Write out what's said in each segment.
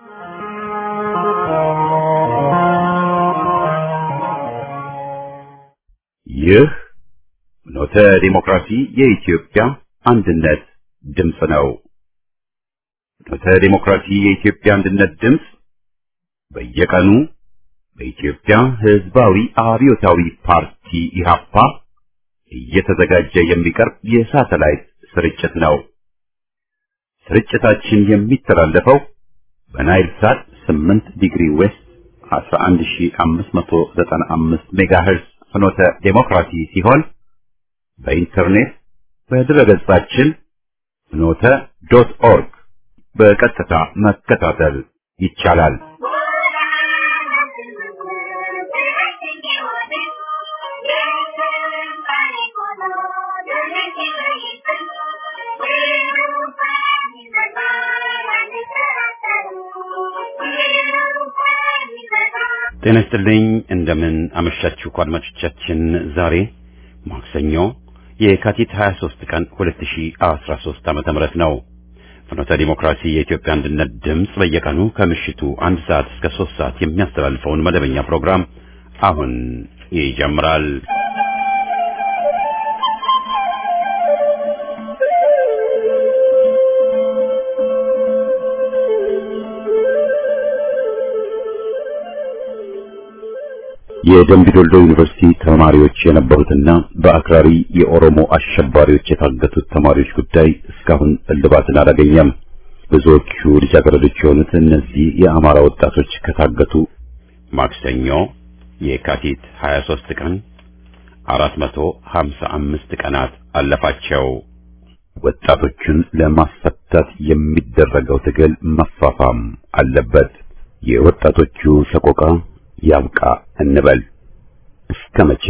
ይህ ኖተ ዲሞክራሲ የኢትዮጵያ አንድነት ድምፅ ነው። ኖተ ዲሞክራሲ የኢትዮጵያ አንድነት ድምፅ በየቀኑ በኢትዮጵያ ሕዝባዊ አብዮታዊ ፓርቲ ኢህአፓ እየተዘጋጀ የሚቀርብ የሳተላይት ስርጭት ነው። ስርጭታችን የሚተላለፈው በናይል ሳት 8 ዲግሪ ዌስት 11595 ሜጋሄርዝ ፍኖተ ዴሞክራሲ ሲሆን በኢንተርኔት በድረገጻችን ፍኖተ ዶት ኦርግ በቀጥታ መከታተል ይቻላል። ጤና ይስጥልኝ። እንደምን አመሻችሁ አድማጮቻችን። ዛሬ ማክሰኞ የካቲት 23 ቀን 2013 ዓመተ ምህረት ነው። ፍኖተ ዲሞክራሲ የኢትዮጵያ አንድነት ድምፅ በየቀኑ ከምሽቱ አንድ ሰዓት እስከ ሶስት ሰዓት የሚያስተላልፈውን መደበኛ ፕሮግራም አሁን ይጀምራል። የደምቢዶልዶ ዩኒቨርሲቲ ተማሪዎች የነበሩትና በአክራሪ የኦሮሞ አሸባሪዎች የታገቱት ተማሪዎች ጉዳይ እስካሁን እልባትን አላገኘም። ብዙዎቹ ልጃገረዶች የሆኑት እነዚህ የአማራ ወጣቶች ከታገቱ ማክሰኞ የካቲት 23 ቀን 455 ቀናት አለፋቸው። ወጣቶቹን ለማስፈታት የሚደረገው ትግል መፋፋም አለበት። የወጣቶቹ ሰቆቃ ያብቃ እንበል። እስከ መቼ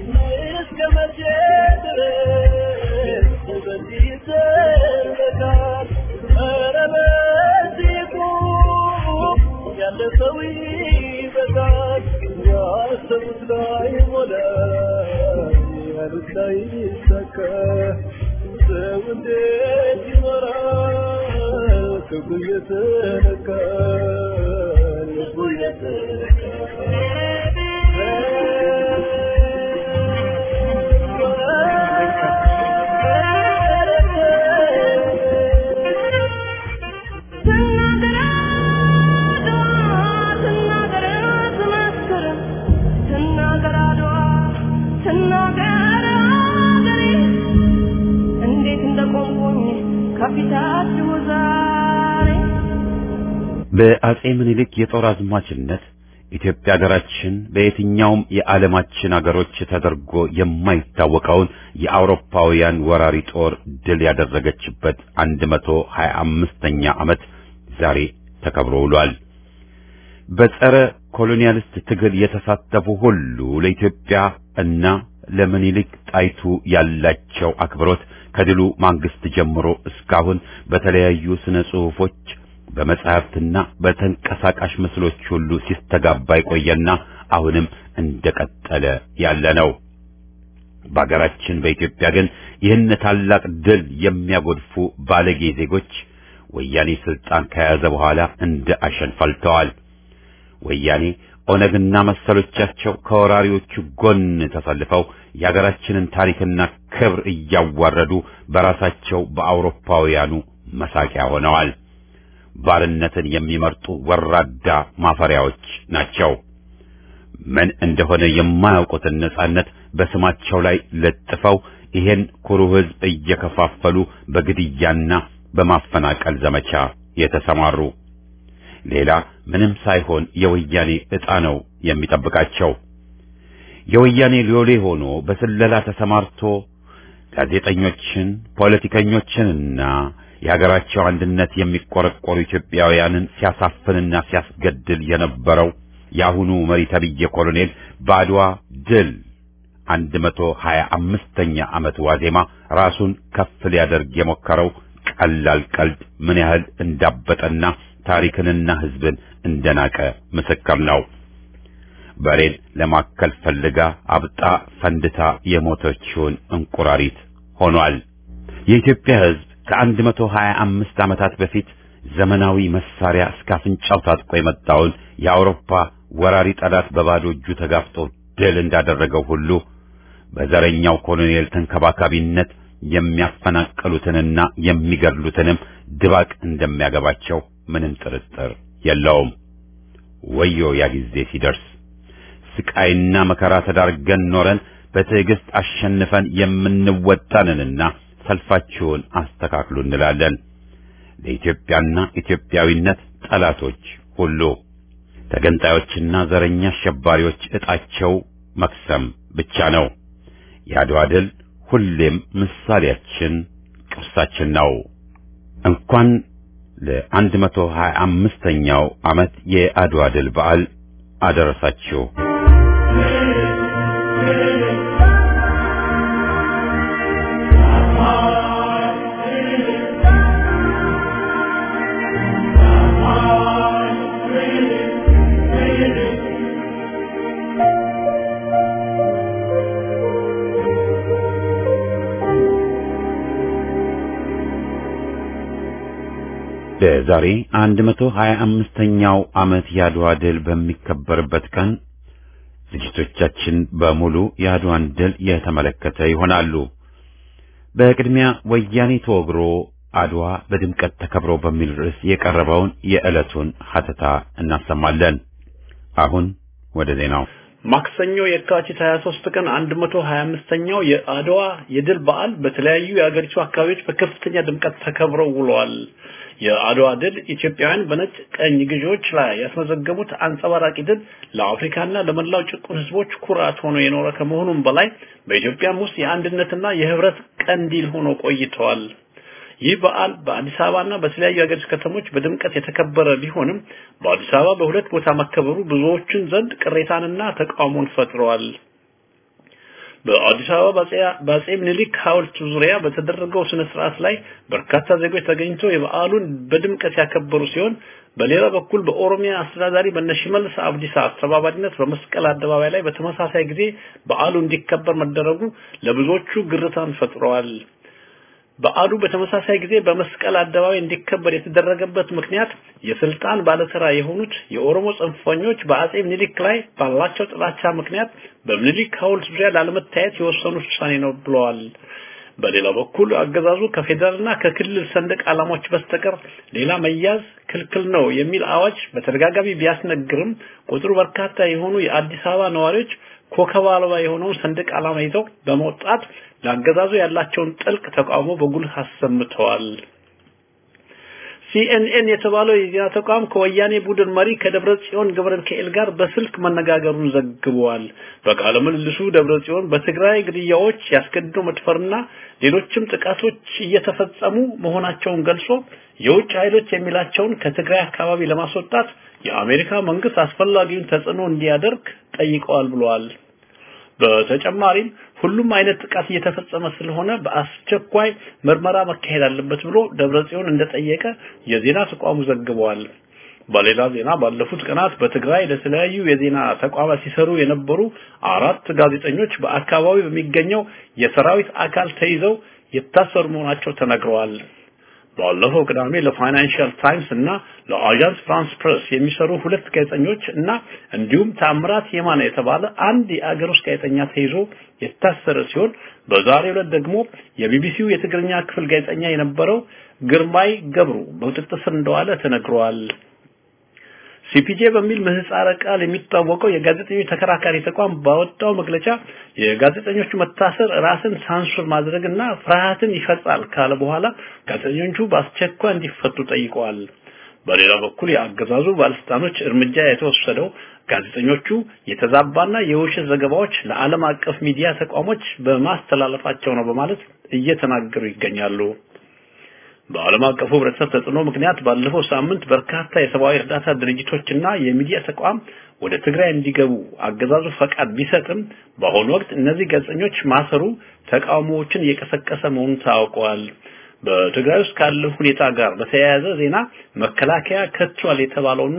በአጼ ምኒልክ የጦር አዝማችነት ኢትዮጵያ ሀገራችን በየትኛውም የዓለማችን አገሮች ተደርጎ የማይታወቀውን የአውሮፓውያን ወራሪ ጦር ድል ያደረገችበት 125ኛ ዓመት ዛሬ ተከብሮ ውሏል። በጸረ ኮሎኒያሊስት ትግል የተሳተፉ ሁሉ ለኢትዮጵያ እና ለምኒልክ ጣይቱ ያላቸው አክብሮት ከድሉ ማግስት ጀምሮ እስካሁን በተለያዩ ስነ ጽሑፎች በመጻሕፍትና በተንቀሳቃሽ ምስሎች ሁሉ ሲስተጋባ የቆየና አሁንም እንደቀጠለ ያለ ነው። በአገራችን በኢትዮጵያ ግን ይህን ታላቅ ድል የሚያጎድፉ ባለጌ ዜጎች ወያኔ ስልጣን ከያዘ በኋላ እንደ አሸን ፈልተዋል። ወያኔ ኦነግና መሰሎቻቸው ከወራሪዎቹ ጎን ተሰልፈው የአገራችንን ታሪክና ክብር እያዋረዱ በራሳቸው በአውሮፓውያኑ መሳቂያ ሆነዋል። ባርነትን የሚመርጡ ወራዳ ማፈሪያዎች ናቸው። ምን እንደሆነ የማያውቁትን ነጻነት በስማቸው ላይ ለጥፈው ይሄን ኩሩ ሕዝብ እየከፋፈሉ በግድያና በማፈናቀል ዘመቻ የተሰማሩ ሌላ ምንም ሳይሆን የወያኔ ዕጣ ነው የሚጠብቃቸው። የወያኔ ሎሌ ሆኖ በስለላ ተሰማርቶ ጋዜጠኞችን፣ ፖለቲከኞችንና የሀገራቸው አንድነት የሚቆረቆሩ ኢትዮጵያውያንን ሲያሳፍንና ሲያስገድል የነበረው የአሁኑ መሪ ተብዬ ኮሎኔል በአድዋ ድል አንድ መቶ ሀያ አምስተኛ ዓመት ዋዜማ ራሱን ከፍ ሊያደርግ የሞከረው ቀላል ቀልድ ምን ያህል እንዳበጠና ታሪክንና ሕዝብን እንደናቀ ምስክር ነው። በሬን ለማከል ፈልጋ አብጣ ፈንድታ የሞተችውን እንቁራሪት ሆኗል። የኢትዮጵያ ሕዝብ ከአንድ መቶ ሀያ አምስት ዓመታት በፊት ዘመናዊ መሳሪያ እስከ አፍንጫው ታጥቆ የመጣውን የአውሮፓ ወራሪ ጠላት በባዶ እጁ ተጋፍጦ ድል እንዳደረገው ሁሉ በዘረኛው ኮሎኔል ተንከባካቢነት የሚያፈናቅሉትንና የሚገድሉትንም ድባቅ እንደሚያገባቸው ምንም ጥርጥር የለውም። ወዮ ያ ጊዜ ሲደርስ ስቃይና መከራ ተዳርገን ኖረን በትዕግስት አሸንፈን የምንወጣንንና ሰልፋችሁን አስተካክሉ እንላለን። ለኢትዮጵያና ኢትዮጵያዊነት ጠላቶች ሁሉ ተገንጣዮችና ዘረኛ አሸባሪዎች ዕጣቸው መክሰም ብቻ ነው። የአድዋ ድል ሁሌም ምሳሌያችን፣ ቅርሳችን ነው። እንኳን ለአንድ መቶ ሀያ አምስተኛው ዓመት የአድዋ ድል በዓል አደረሳችሁ። ለዛሬ 125ኛው ዓመት የአድዋ ድል በሚከበርበት ቀን ዝግጅቶቻችን በሙሉ የአድዋን ድል የተመለከተ ይሆናሉ። በቅድሚያ ወያኔ ተወግሮ አድዋ በድምቀት ተከብሮ በሚል ርዕስ የቀረበውን የዕለቱን ሀተታ እናሰማለን። አሁን ወደ ዜናው። ማክሰኞ የካቲት 23 ቀን 125ኛው የአድዋ የድል በዓል በተለያዩ የአገሪቱ አካባቢዎች በከፍተኛ ድምቀት ተከብረው ውለዋል። የአድዋ ድል ኢትዮጵያውያን በነጭ ቀኝ ገዢዎች ላይ ያስመዘገቡት አንጸባራቂ ድል ለአፍሪካና ለመላው ጭቁን ሕዝቦች ኩራት ሆኖ የኖረ ከመሆኑም በላይ በኢትዮጵያም ውስጥ የአንድነትና የህብረት ቀንዲል ሆኖ ቆይተዋል። ይህ በዓል በአዲስ አበባና በተለያዩ የሀገሪቱ ከተሞች በድምቀት የተከበረ ቢሆንም በአዲስ አበባ በሁለት ቦታ መከበሩ ብዙዎችን ዘንድ ቅሬታንና ተቃውሞን ፈጥረዋል። በአዲስ አበባ በአጼ ምኒልክ ሐውልት ዙሪያ በተደረገው ስነ ስርዓት ላይ በርካታ ዜጎች ተገኝተው የበዓሉን በድምቀት ያከበሩ ሲሆን በሌላ በኩል በኦሮሚያ አስተዳዳሪ በነሽመልስ አብዲሳ አስተባባሪነት በመስቀል አደባባይ ላይ በተመሳሳይ ጊዜ በዓሉ እንዲከበር መደረጉ ለብዙዎቹ ግርታን ፈጥረዋል። በዓሉ በተመሳሳይ ጊዜ በመስቀል አደባባይ እንዲከበር የተደረገበት ምክንያት የስልጣን ባለስራ የሆኑት የኦሮሞ ጽንፈኞች በአጼ ምኒልክ ላይ ባላቸው ጥላቻ ምክንያት በምኒልክ ሐውልት ዙሪያ ላለመታየት የወሰኑት ውሳኔ ነው ብለዋል። በሌላ በኩል አገዛዙ ከፌዴራልና ከክልል ሰንደቅ ዓላማዎች በስተቀር ሌላ መያዝ ክልክል ነው የሚል አዋጅ በተደጋጋሚ ቢያስነግርም ቁጥሩ በርካታ የሆኑ የአዲስ አበባ ነዋሪዎች ኮከብ አልባ የሆነውን ሰንደቅ ዓላማ ይዘው በመውጣት ለአገዛዙ ያላቸውን ጥልቅ ተቃውሞ በጉልህ አሰምተዋል። ሲኤንኤን የተባለው የዜና ተቋም ከወያኔ ቡድን መሪ ከደብረ ጽዮን ገብረ ሚካኤል ጋር በስልክ መነጋገሩን ዘግቧል። በቃለ ምልልሱ ደብረ ጽዮን በትግራይ ግድያዎች፣ ያስገድዶ መድፈርና ሌሎችም ጥቃቶች እየተፈጸሙ መሆናቸውን ገልጾ የውጭ ኃይሎች የሚላቸውን ከትግራይ አካባቢ ለማስወጣት የአሜሪካ መንግስት አስፈላጊውን ተጽዕኖ እንዲያደርግ ጠይቀዋል ብለዋል። በተጨማሪም ሁሉም አይነት ጥቃት እየተፈጸመ ስለሆነ በአስቸኳይ ምርመራ መካሄድ አለበት ብሎ ደብረጽዮን እንደጠየቀ የዜና ተቋሙ ዘግበዋል። በሌላ ዜና ባለፉት ቀናት በትግራይ ለተለያዩ የዜና ተቋማት ሲሰሩ የነበሩ አራት ጋዜጠኞች በአካባቢው በሚገኘው የሰራዊት አካል ተይዘው የታሰሩ መሆናቸው ተነግረዋል። ባለፈው ቅዳሜ ለፋይናንሻል ታይምስ እና ለአጃንስ ፍራንስ ፕሬስ የሚሰሩ ሁለት ጋዜጠኞች እና እንዲሁም ታምራት የማነ የተባለ አንድ የአገር ውስጥ ጋዜጠኛ ተይዞ የታሰረ ሲሆን በዛሬው ዕለት ደግሞ የቢቢሲው የትግርኛ ክፍል ጋዜጠኛ የነበረው ግርማይ ገብሩ በቁጥጥር ስር እንደዋለ ተነግሯል። ሲፒጄ በሚል ምህጻረ ቃል የሚታወቀው የጋዜጠኞች ተከራካሪ ተቋም ባወጣው መግለጫ የጋዜጠኞቹ መታሰር ራስን ሳንሱር ማድረግና ፍርሃትን ይፈጻል ካለ በኋላ ጋዜጠኞቹ በአስቸኳይ እንዲፈቱ ጠይቀዋል። በሌላ በኩል የአገዛዙ ባለስልጣኖች እርምጃ የተወሰደው ጋዜጠኞቹ የተዛባና የውሸት ዘገባዎች ለዓለም አቀፍ ሚዲያ ተቋሞች በማስተላለፋቸው ነው በማለት እየተናገሩ ይገኛሉ። በዓለም አቀፉ ህብረተሰብ ተጽዕኖ ምክንያት ባለፈው ሳምንት በርካታ የሰብአዊ እርዳታ ድርጅቶችና የሚዲያ ተቋም ወደ ትግራይ እንዲገቡ አገዛዙ ፈቃድ ቢሰጥም በአሁኑ ወቅት እነዚህ ጋዜጠኞች ማሰሩ ተቃውሞዎችን እየቀሰቀሰ መሆኑን ታውቋል። በትግራይ ውስጥ ካለው ሁኔታ ጋር በተያያዘ ዜና መከላከያ ከቷል የተባለውና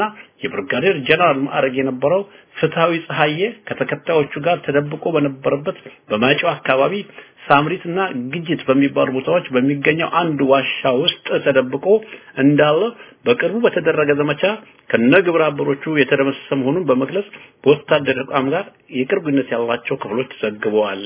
የብርጋዴር ጀነራል ማዕረግ የነበረው ፍትሃዊ ፀሐዬ ከተከታዮቹ ጋር ተደብቆ በነበረበት በማይጨው አካባቢ ሳምሪትና ግጅት በሚባሉ ቦታዎች በሚገኘው አንድ ዋሻ ውስጥ ተደብቆ እንዳለ በቅርቡ በተደረገ ዘመቻ ከነግብረ አበሮቹ የተደመሰሰ መሆኑን በመግለጽ በወታደር ተቋም ጋር የቅርብ ግንኙነት ያላቸው ክፍሎች ዘግበዋል።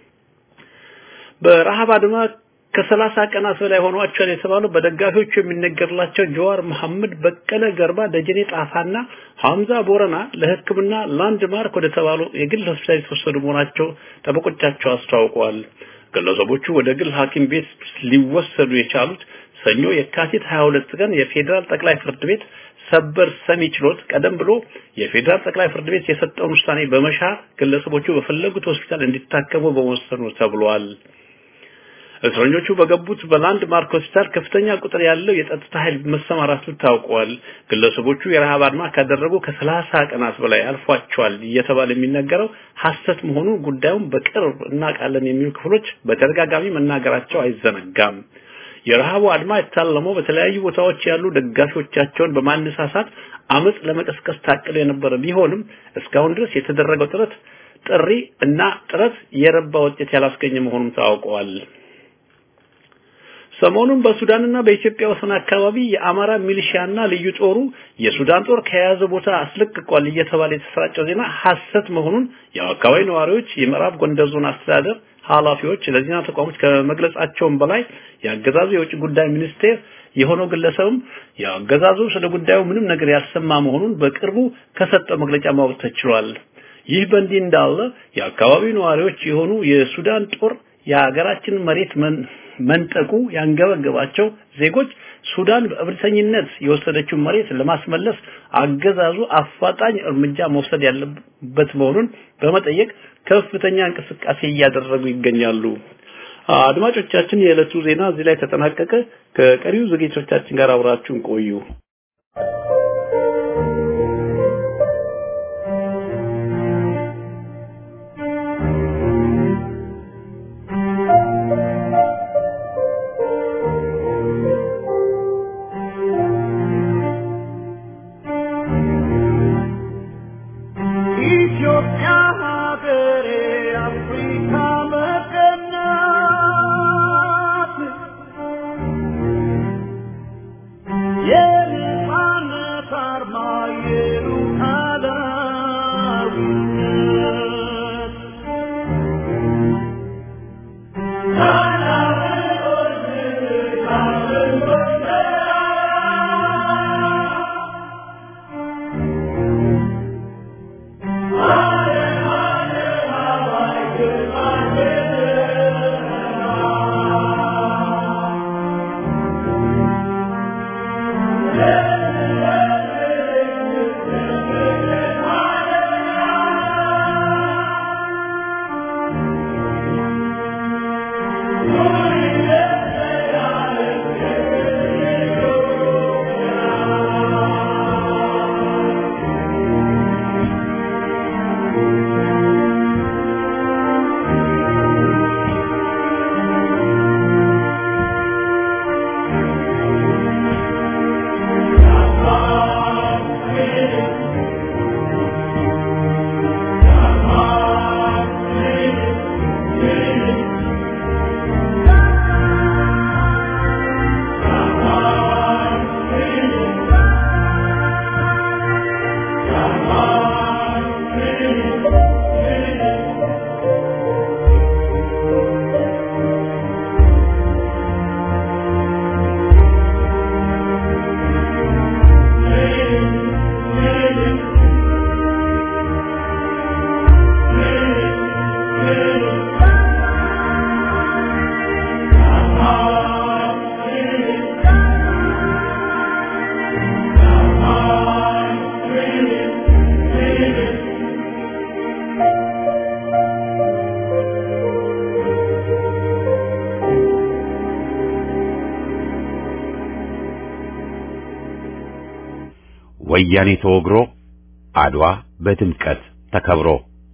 በረሃብ አድማ ከሰላሳ ቀናት በላይ ሆኗቸዋል የተባለው በደጋፊዎቹ የሚነገርላቸው ጀዋር መሐመድ፣ በቀለ ገርባ፣ ደጀኔ ጣፋና ሐምዛ ቦረና ለሕክምና ላንድማርክ ወደ ተባሉ የግል ሆስፒታል የተወሰዱ መሆናቸው ጠበቆቻቸው አስታውቀዋል። ግለሰቦቹ ወደ ግል ሐኪም ቤት ሊወሰዱ የቻሉት ሰኞ የካቲት 22 ቀን የፌዴራል ጠቅላይ ፍርድ ቤት ሰበር ሰሚ ችሎት ቀደም ብሎ የፌዴራል ጠቅላይ ፍርድ ቤት የሰጠውን ውሳኔ በመሻር ግለሰቦቹ በፈለጉት ሆስፒታል እንዲታከሙ በመወሰኑ ተብሏል። እስረኞቹ በገቡት በላንድ ማርክ ሆስፒታል ከፍተኛ ቁጥር ያለው የጸጥታ ኃይል መሰማራቱ ታውቋል። ግለሰቦቹ የረሃብ አድማ ካደረጉ ከሰላሳ ቀናት በላይ አልፏቸዋል እየተባለ የሚነገረው ሐሰት መሆኑን ጉዳዩን በቅርብ እናውቃለን የሚሉ ክፍሎች በተደጋጋሚ መናገራቸው አይዘነጋም። የረሃቡ አድማ የታለመው በተለያዩ ቦታዎች ያሉ ደጋፊዎቻቸውን በማነሳሳት አመጽ ለመቀስቀስ ታቅዶ የነበረ ቢሆንም እስካሁን ድረስ የተደረገው ጥረት ጥሪ እና ጥረት የረባ ውጤት ያላስገኘ መሆኑን ታውቀዋል። ሰሞኑን በሱዳንና በኢትዮጵያ ወሰን አካባቢ የአማራ ሚሊሺያና ልዩ ጦሩ የሱዳን ጦር ከያዘ ቦታ አስለቅቋል እየተባለ የተሰራጨው ዜና ሐሰት መሆኑን የአካባቢ ነዋሪዎች፣ የምዕራብ ጎንደር ዞን አስተዳደር ኃላፊዎች ለዜና ተቋሞች ከመግለጻቸውም በላይ የአገዛዙ የውጭ ጉዳይ ሚኒስቴር የሆነው ግለሰብም የአገዛዙ ስለ ጉዳዩ ምንም ነገር ያልሰማ መሆኑን በቅርቡ ከሰጠው መግለጫ ማወቅ ተችሏል። ይህ በእንዲህ እንዳለ የአካባቢው ነዋሪዎች የሆኑ የሱዳን ጦር የሀገራችንን መሬት መንጠቁ ያንገበገባቸው ዜጎች ሱዳን በእብሪተኝነት የወሰደችውን መሬት ለማስመለስ አገዛዙ አፋጣኝ እርምጃ መውሰድ ያለበት መሆኑን በመጠየቅ ከፍተኛ እንቅስቃሴ እያደረጉ ይገኛሉ። አድማጮቻችን፣ የዕለቱ ዜና እዚህ ላይ ተጠናቀቀ። ከቀሪው ዝግጅቶቻችን ጋር አብራችሁን ቆዩ። ወያኔ ተወግሮ አድዋ በድምቀት ተከብሮ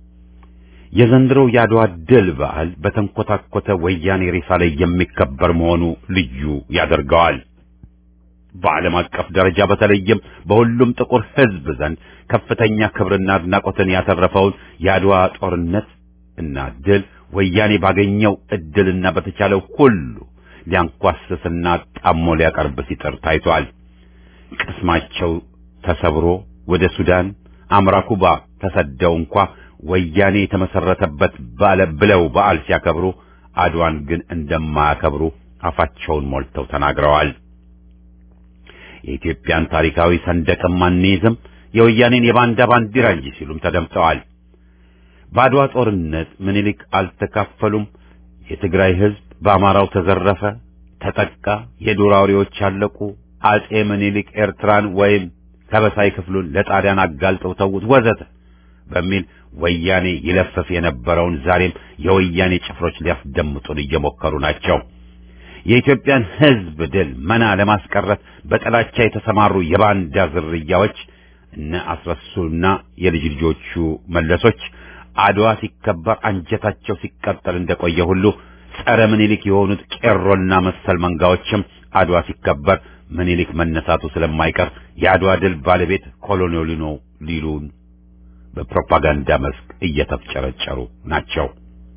የዘንድሮው የአድዋ ድል በዓል በተንኮታኮተ ወያኔ ሬሳ ላይ የሚከበር መሆኑ ልዩ ያደርገዋል። በዓለም አቀፍ ደረጃ በተለይም በሁሉም ጥቁር ሕዝብ ዘንድ ከፍተኛ ክብርና አድናቆትን ያተረፈውን የአድዋ ጦርነት እና ድል ወያኔ ባገኘው እድልና በተቻለው ሁሉ ሊያንኳስስና ጣሞ ሊያቀርብ ሲጥር ታይቷል። ቅስማቸው ተሰብሮ ወደ ሱዳን አምራ ኩባ ተሰደው እንኳ ወያኔ የተመሰረተበት ባለ ብለው በዓል ሲያከብሩ አድዋን ግን እንደማያከብሩ አፋቸውን ሞልተው ተናግረዋል። የኢትዮጵያን ታሪካዊ ሰንደቅም አንይዝም የወያኔን የባንዳ ባንዲራ እንጂ ሲሉም ተደምጠዋል። በአድዋ ጦርነት ምኒልክ አልተካፈሉም። የትግራይ ሕዝብ በአማራው ተዘረፈ፣ ተጠቃ፣ የዱር አውሬዎች አለቁ፣ አጼ ምኒልክ ኤርትራን ወይም ከበሳይ ክፍሉን ለጣሊያን አጋልጠው ተዉት፣ ወዘተ በሚል ወያኔ ይለፈፍ የነበረውን ዛሬም የወያኔ ጭፍሮች ሊያስደምጡን እየሞከሩ ናቸው። የኢትዮጵያን ሕዝብ ድል መና ለማስቀረት በጥላቻ የተሰማሩ የባንዳ ዝርያዎች እነ አስረሱና የልጅ ልጆቹ መለሶች አድዋ ሲከበር አንጀታቸው ሲቀጠል እንደቆየ ሁሉ ጸረ ምኒልክ የሆኑት ቄሮና መሰል መንጋዎችም አድዋ ሲከበር ምኒልክ መነሳቱ ስለማይቀር የአድዋ ድል ባለቤት ኮሎኔሉ ነው ሊሉን በፕሮፓጋንዳ መስክ እየተፍጨረጨሩ ናቸው።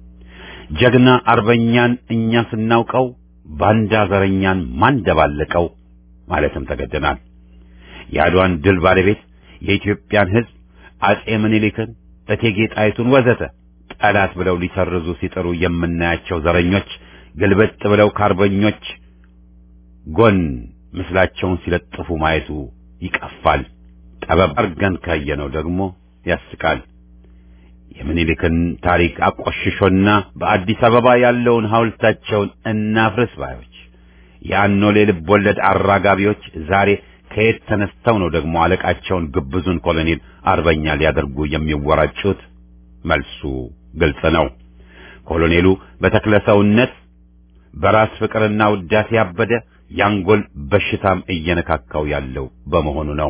ጀግና አርበኛን እኛ ስናውቀው ባንዳ ዘረኛን ማን ደባለቀው ማለትም ተገደናል። የአድዋን ድል ባለቤት የኢትዮጵያን ሕዝብ አጼ ምኒልክን፣ እቴጌ ጣይቱን ወዘተ ጠላት ብለው ሊሰርዙ ሲጥሩ የምናያቸው ዘረኞች ግልበጥ ብለው ከአርበኞች ጎን ምስላቸውን ሲለጥፉ ማየቱ ይቀፋል። ጠበብ አርገን ካየነው ደግሞ ያስቃል። የምኒልክን ታሪክ አቆሽሾና በአዲስ አበባ ያለውን ሐውልታቸውን እናፍርስ ባዮች የአኖሌ ልብ ወለድ አራጋቢዎች ዛሬ ከየት ተነስተው ነው ደግሞ አለቃቸውን ግብዙን ኮሎኔል አርበኛ ሊያደርጉ የሚወራጩት? መልሱ ግልጽ ነው። ኮሎኔሉ በተክለ ሰውነት በራስ ፍቅርና ውዳሴ ያበደ ያንጎል በሽታም እየነካካው ያለው በመሆኑ ነው።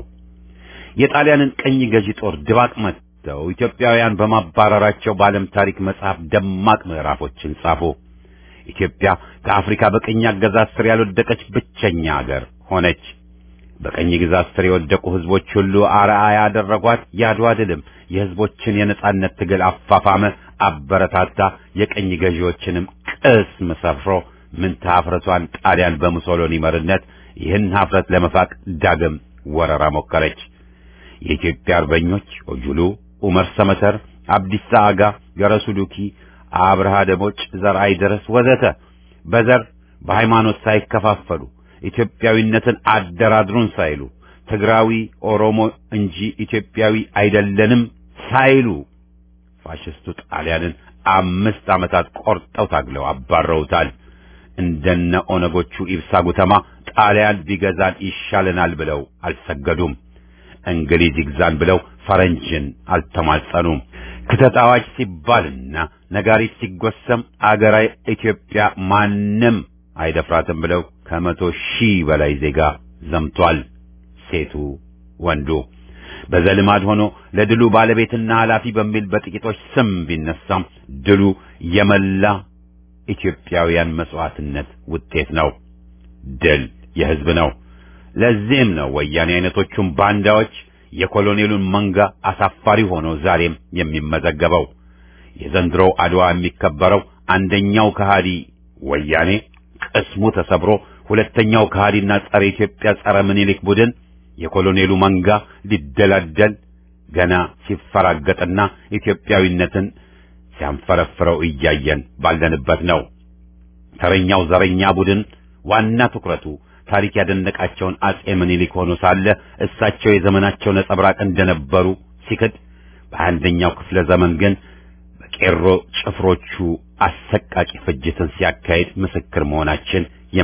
የጣሊያንን ቀኝ ገዢ ጦር ድባቅ መትተው ኢትዮጵያውያን በማባረራቸው በዓለም ታሪክ መጽሐፍ ደማቅ ምዕራፎችን ጻፉ። ኢትዮጵያ ከአፍሪካ በቀኝ አገዛዝ ስር ያልወደቀች ብቸኛ አገር ሆነች። በቀኝ ግዛት ስር የወደቁ ሕዝቦች ሁሉ አርአያ ያደረጓት የአድዋ ድልም የሕዝቦችን የነጻነት ትግል አፋፋመ፣ አበረታታ። የቀኝ ገዢዎችንም ቅስም ሰፍሮ ምንታ ኀፍረቷን ጣሊያን በሙሶሎኒ መሪነት ይህን ኀፍረት ለመፋቅ ዳግም ወረራ ሞከረች። የኢትዮጵያ አርበኞች ኦጁሉ፣ ኡመር ሰመተር፣ አብዲሳ አጋ፣ ገረሱ ዱኪ፣ አብርሃ ደቦጭ፣ ዘርአይ ድረስ ወዘተ በዘር በሃይማኖት ሳይከፋፈሉ ኢትዮጵያዊነትን አደራድሩን ሳይሉ ትግራዊ ኦሮሞ እንጂ ኢትዮጵያዊ አይደለንም ሳይሉ ፋሽስቱ ጣሊያንን አምስት ዓመታት ቆርጠው ታግለው አባረውታል። እንደነ ኦነጎቹ ኢብሳ ጉተማ ጣሊያን ቢገዛን ይሻለናል ብለው አልሰገዱም። እንግሊዝ ይግዛን ብለው ፈረንጅን አልተማጸኑም። ክተት አዋጅ ሲባልና ነጋሪት ሲጎሰም አገራዊ ኢትዮጵያ ማንም አይደፍራትም ብለው ከመቶ ሺህ በላይ ዜጋ ዘምቷል። ሴቱ ወንዱ በዘልማድ ሆኖ ለድሉ ባለቤትና ኃላፊ በሚል በጥቂቶች ስም ቢነሳም ድሉ የመላ ኢትዮጵያውያን መስዋዕትነት ውጤት ነው። ድል የሕዝብ ነው። ለዚህም ነው ወያኔ አይነቶቹም ባንዳዎች የኮሎኔሉን መንጋ አሳፋሪ ሆኖ ዛሬም የሚመዘገበው። የዘንድሮው አድዋ የሚከበረው አንደኛው ከሃዲ ወያኔ ቅስሙ ተሰብሮ ሁለተኛው ከሃዲና ጸረ ኢትዮጵያ ጸረ ምኒልክ ቡድን የኮሎኔሉ መንጋ ሊደላደል ገና ሲፈራገጥና ኢትዮጵያዊነትን ሲያንፈረፍረው እያየን ባለንበት ነው። ተረኛው ዘረኛ ቡድን ዋና ትኩረቱ ታሪክ ያደነቃቸውን አጼ ምኒልክ ሆኖ ሳለ እሳቸው የዘመናቸው ነጸብራቅ እንደነበሩ ሲክድ፣ በአንደኛው ክፍለ ዘመን ግን በቄሮ ጭፍሮቹ አሰቃቂ ፍጅትን ሲያካሂድ ምስክር መሆናችን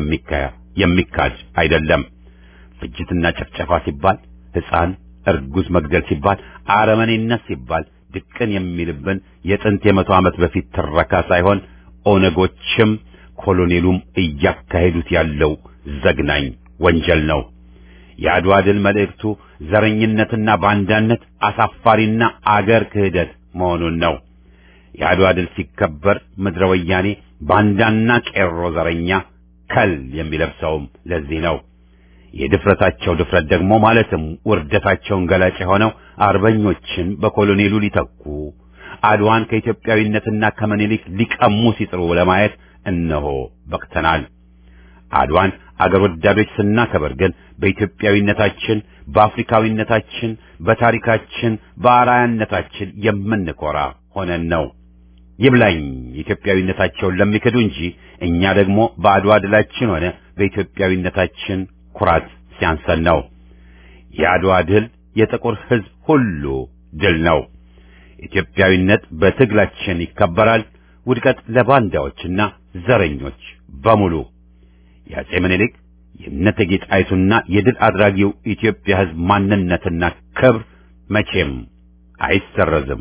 የሚካድ አይደለም። ፍጅትና ጭፍጨፋ ሲባል ሕፃን እርጉዝ መግደል ሲባል አረመኔነት ሲባል ድቅን የሚልብን የጥንት የመቶ ዓመት በፊት ትረካ ሳይሆን ኦነጎችም ኮሎኔሉም እያካሄዱት ያለው ዘግናኝ ወንጀል ነው። የአድዋ ድል መልእክቱ ዘረኝነትና ባንዳነት፣ አሳፋሪና አገር ክህደት መሆኑን ነው። የአድዋ ድል ሲከበር ምድረ ወያኔ ባንዳና ቄሮ ዘረኛ ከል የሚለብሰውም ለዚህ ነው። የድፍረታቸው ድፍረት ደግሞ ማለትም ውርደታቸውን ገላጭ የሆነው አርበኞችን በኮሎኔሉ ሊተኩ አድዋን ከኢትዮጵያዊነትና ከመኒሊክ ሊቀሙ ሲጥሩ ለማየት እነሆ በቅተናል። አድዋን አገር ወዳዶች ስናከብር ግን በኢትዮጵያዊነታችን፣ በአፍሪካዊነታችን፣ በታሪካችን፣ በአርአያነታችን የምንኮራ ሆነን ነው። ይብላኝ ኢትዮጵያዊነታቸውን ለሚክዱ እንጂ እኛ ደግሞ በአድዋ ድላችን ሆነ በኢትዮጵያዊነታችን ኩራት ሲያንሰን ነው። የአድዋ ድል የጥቁር ሕዝብ ሁሉ ድል ነው። ኢትዮጵያዊነት በትግላችን ይከበራል። ውድቀት ለባንዳዎችና ዘረኞች በሙሉ። የአጼ ምኒልክ የእቴጌ ጣይቱና የድል አድራጊው ኢትዮጵያ ሕዝብ ማንነትና ክብር መቼም አይሰረዝም።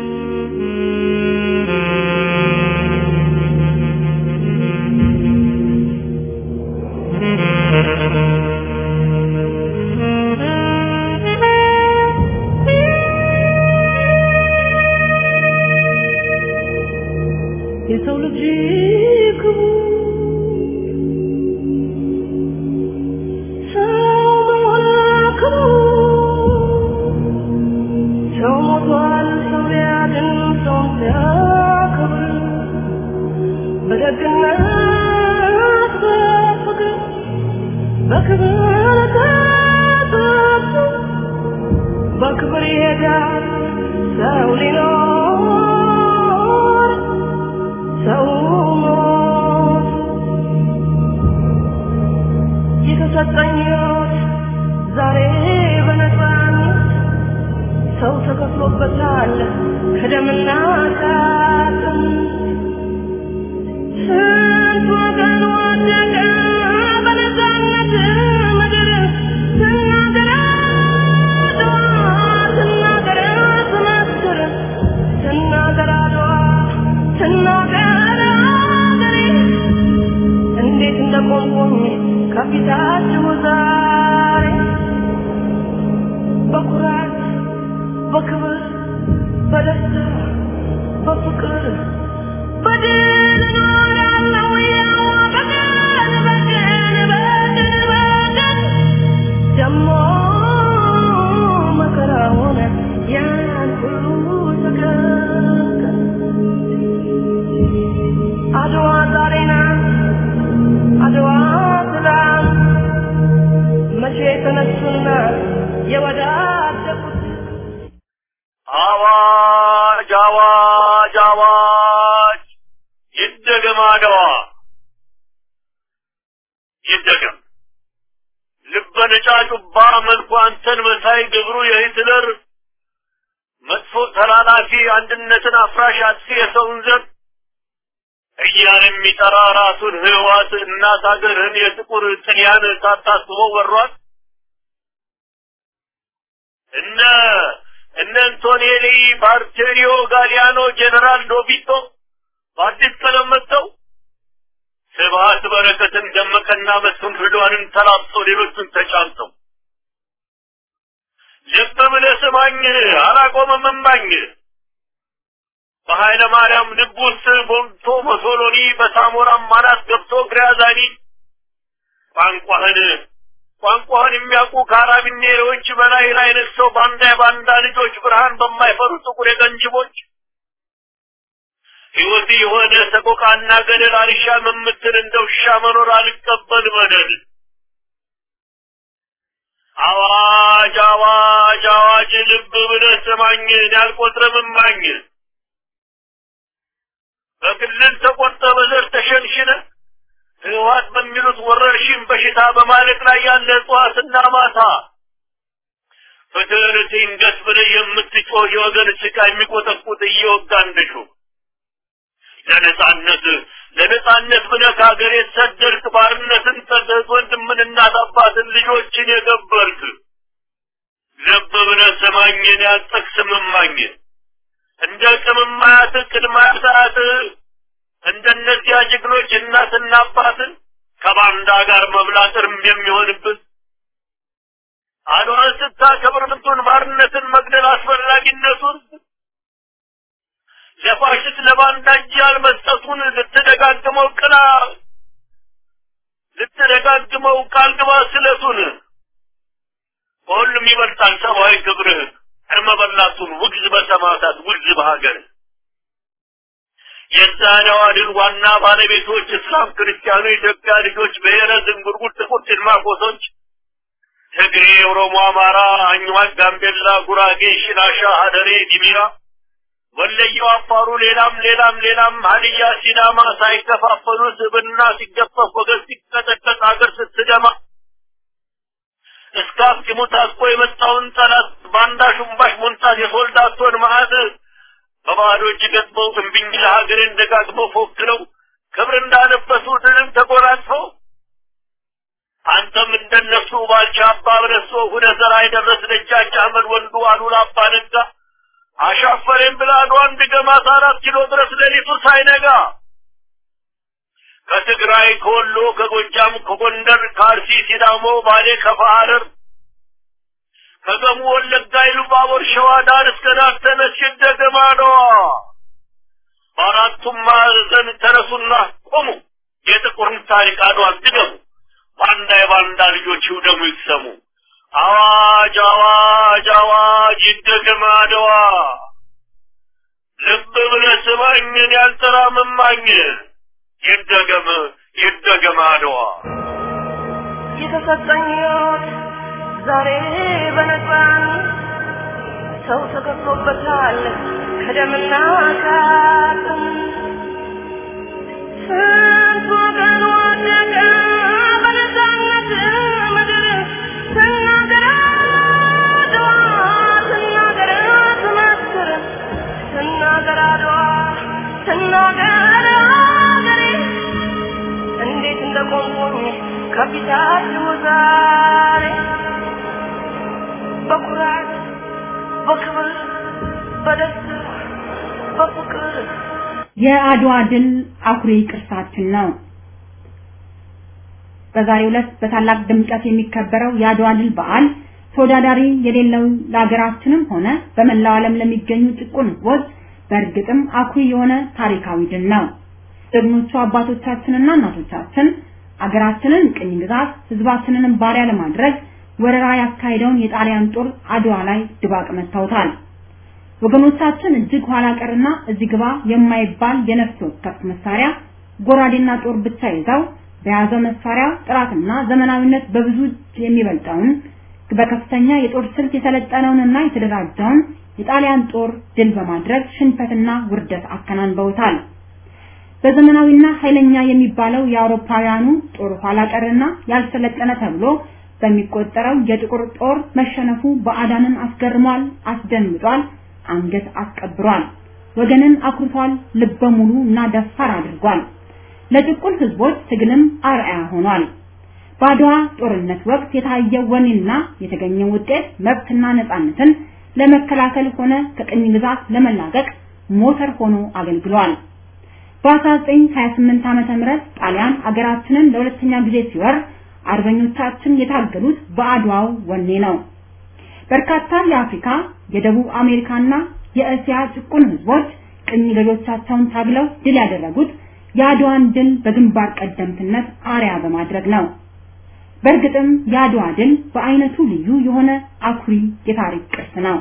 የሰው ልጅ ክቡር ሰው መሆን ክቡር ሰው ሞቷል ሰው ሊያድን ሰውን ሲያከብር በደግነት በፍቅር በክብር ተጠብቆ በክብር ይሄዳል ሰው ሊኖር ሰው ሞት የተሰጠኝ ሕይወት ዛሬ በነፃነት ሰው ተከፍሎበታል ከደምና ከአጥንት ስንት ወገን ወደቀ በነፃነት ምድር ስናገር አድዋ ስናገር ስመስክር ስናገር አድዋ ስናገር አገሬ እንዴት እንደቆምኩኝ ከፊታችሁ ዛሬ በኩራት በክብር በደስታ በፍቅር በድል እኖራለሁ ያው በቀን በቀን በቀን በቀን ደሞ መከራውን ያን ሁሉ ተቀቀን አድዋ ዛሬ ናት አድዋ ትላንት መቼ ተነሱና የወዳደቁት አዋጅ አዋጅ አዋጅ! ይደገም አድዋ ይደገም። ልበ ነጫጩባ መልኩ አንተን መሳይ ግብሩ የሂትለር መጥፎ ተላላፊ አንድነትን አፍራሽ አጥፊ የሰውን ዘር እያለ የሚጠራ ራሱን ህዋት እናት ሀገርህን የጥቁር ጥልያን ሳታስበው ወሯት። እነ እነ አንቶኔሊ ባርቴሪዮ ጋሊያኖ ጄኔራል ዶቢቶ በአዲስ ቀለም መጥተው ስብሀት በረከትን ደመቀና መስፍን ፍዷንን ተላብሶ ሌሎቹን ተጫምተው ልብ ብለህ ስማኝ አላቆመም እማኝ በኃይለ ማርያም ልብ ውስጥ ቦምቶ ሞሶሎኒ በሳሞራም ማናት ገብቶ ግራዛኒ ቋንቋህን ቋንቋህን የሚያውቁ ካራቢኔሮች በላይ ላይ ነግሰው ባንዳ የባንዳ ልጆች ብርሃን በማይፈሩ ጥቁር የቀንጅቦች ሕይወት የሆነ ሰቆቃና ገደል አልሻም የምትል እንደ ውሻ መኖር አልቀበል በደል አዋጅ አዋጅ አዋጅ ልብ ብለህ ስማኝ ያልቆጥረም እማኝ በክልል ተቆርጠ በዘር ተሸንሽነ ህወሓት በሚሉት ወረርሽኝ በሽታ በማለቅ ላይ ያለ እጽዋትና ማታ ፍትህን ትንገስ ብለህ የምትጮህ የወገን ስቃ የሚቆጠቁጥ እየወጋ እንደሹ ለነጻነት ለነጻነት ብለህ ከሀገር የተሰደድክ ባርነትን ጠቅህ ወንድምን እናት አባትን ልጆችን የገበርክ ልብ ብለህ ስማኝን ያልጠቅስም እማኝ እንደ ቅምማያት ቅድማያት እንደነዚያ ጀግኖች እናትና አባትን ከባንዳ ጋር መብላት እርም የሚሆንብን አድዋን ስታከብር ምንቱን ባርነትን መግደል አስፈላጊነቱን ለፋሽስት ለባንዳ እጅ ያልመስጠቱን ልትደጋግመው ቅላ ልትደጋግመው ቃል ግባ ስለቱን ከሁሉም ይበልጣል ሰብአዊ ክብርህ እርመ በላቱን ውግዝ በሰማዕታት ውግዝ በሀገር የዛሬዋ ድል ዋና ባለቤቶች እስላም፣ ክርስቲያኑ፣ ኢትዮጵያ ልጆች፣ ብሔረ ዝንጉርጉር፣ ጥቁር ጭልማቆሶች፣ ትግሬ፣ ኦሮሞ፣ አማራ፣ አኝዋክ፣ ጋምቤላ፣ ጉራጌ፣ ሽናሻ፣ ሀደሬ፣ ዲሚራ፣ ወለየው፣ አፋሩ፣ ሌላም ሌላም ሌላም ሀዲያ፣ ሲዳማ ሳይከፋፈሉ ስብና ሲገፈፍ ወገን ሲቀጠቀጥ ሀገር ስትደማ እስከ አፍጢሙ ታጥቆ የመጣውን ጠላት ባንዳ ሹምባሽ ሞንታት የሶልዳቶን መዓት በባዶ እጅ ገጥመው እምቢኝ ለሀገሬን ደጋግመው ፎክረው ክብር እንዳለበሱ ድልን ተጎናጽፈው አንተም እንደነሱ ባልቻ አባ በለሶ ሁነህ ዘራ የደረስ ደጃች አህመድ ወንዱ አሉላ አባ ነጋ አሻፈሬን ብላ አድዋን ድገማት አራት ኪሎ ድረስ ሌሊቱ ሳይነጋ ከትግራይ ከወሎ ከጎጃም ከጎንደር ከአርሲ ሲዳሞ ባሌ ከፋ ሐረር ከገሙ ወለጋ ኢሉባቦር ሸዋ ዳር እስከ ዳር ተነሽት ደገማዳዋ በአራቱም ማዕዘን ተነሱና ቆሙ የጥቁርን ታሪክ አድዋን ድገሙ ባንዳ የባንዳ ልጆች ይውደሙ ይሰሙ አዋጅ አዋጅ አዋጅ ይደገም አድዋ ልብ ብለህ ስማኝን ያልጠራምማኝ ይደገም ይደገም አድዋ የተሰጠኝ ሕይወት ዛሬ በነፃነት ሰው ተከፍሎበታል ከደምና ከአጥንት ስንት ወገን ወደቀ በነፃነት ምድር ስናገር አድዋ ስናገር ትመስክር ስናገር አድዋ ስናገር አገሬ እንዴት እንደቆምኩኝ ከፊታችሁ ዛሬ በኩራት በክብር በደስታ በፍቅር የአድዋ ድል አኩሪ ቅርሳችን ነው። በዛሬው ዕለት በታላቅ ድምቀት የሚከበረው የአድዋ ድል በዓል ተወዳዳሪ የሌለው ለሀገራችንም ሆነ በመላው ዓለም ለሚገኙ ጭቁን ሕዝቦች በእርግጥም አኩሪ የሆነ ታሪካዊ ድል ነው። ጀግኖቹ አባቶቻችንና እናቶቻችን አገራችንን ቅኝ ግዛት ሕዝባችንንም ባሪያ ለማድረግ ወረራ ያካሄደውን የጣሊያን ጦር አድዋ ላይ ድባቅ መታውታል። ወገኖቻችን እጅግ ኋላ ቀርና እዚህ ግባ የማይባል የነፍስ ወከፍ መሳሪያ ጎራዴና ጦር ብቻ ይዘው በያዘው መሳሪያ ጥራትና ዘመናዊነት በብዙ እጅ የሚበልጠውን በከፍተኛ የጦር ስልት የሰለጠነውንና የተደራጀውን የጣሊያን ጦር ድል በማድረግ ሽንፈትና ውርደት አከናንበውታል። በዘመናዊና ኃይለኛ የሚባለው የአውሮፓውያኑ ጦር ኋላ ቀርና ያልሰለጠነ ተብሎ በሚቆጠረው የጥቁር ጦር መሸነፉ ባዕዳንን አስገርሟል፣ አስደንግጧል፣ አንገት አስቀብሯል፣ ወገንን አኩርቷል፣ ልበ ሙሉ እና ደፋር አድርጓል። ለጭቁን ህዝቦች ትግልም አርአያ ሆኗል። በአድዋ ጦርነት ወቅት የታየው ወኔና የተገኘው ውጤት መብትና ነፃነትን ለመከላከል ሆነ ከቅኝ ግዛት ለመላቀቅ ሞተር ሆኖ አገልግሏል። በ1928 ዓመተ ምህረት ጣሊያን አገራችንን ለሁለተኛ ጊዜ ሲወር አርበኞቻችን የታገሉት በአድዋው ወኔ ነው። በርካታ የአፍሪካ፣ የደቡብ አሜሪካና የእስያ ጭቁን ህዝቦች ቅኝ ገዢዎቻቸውን ታግለው ድል ያደረጉት የአድዋን ድል በግንባር ቀደምትነት አርያ በማድረግ ነው። በእርግጥም የአድዋ ድል በአይነቱ ልዩ የሆነ አኩሪ የታሪክ ቅርስ ነው።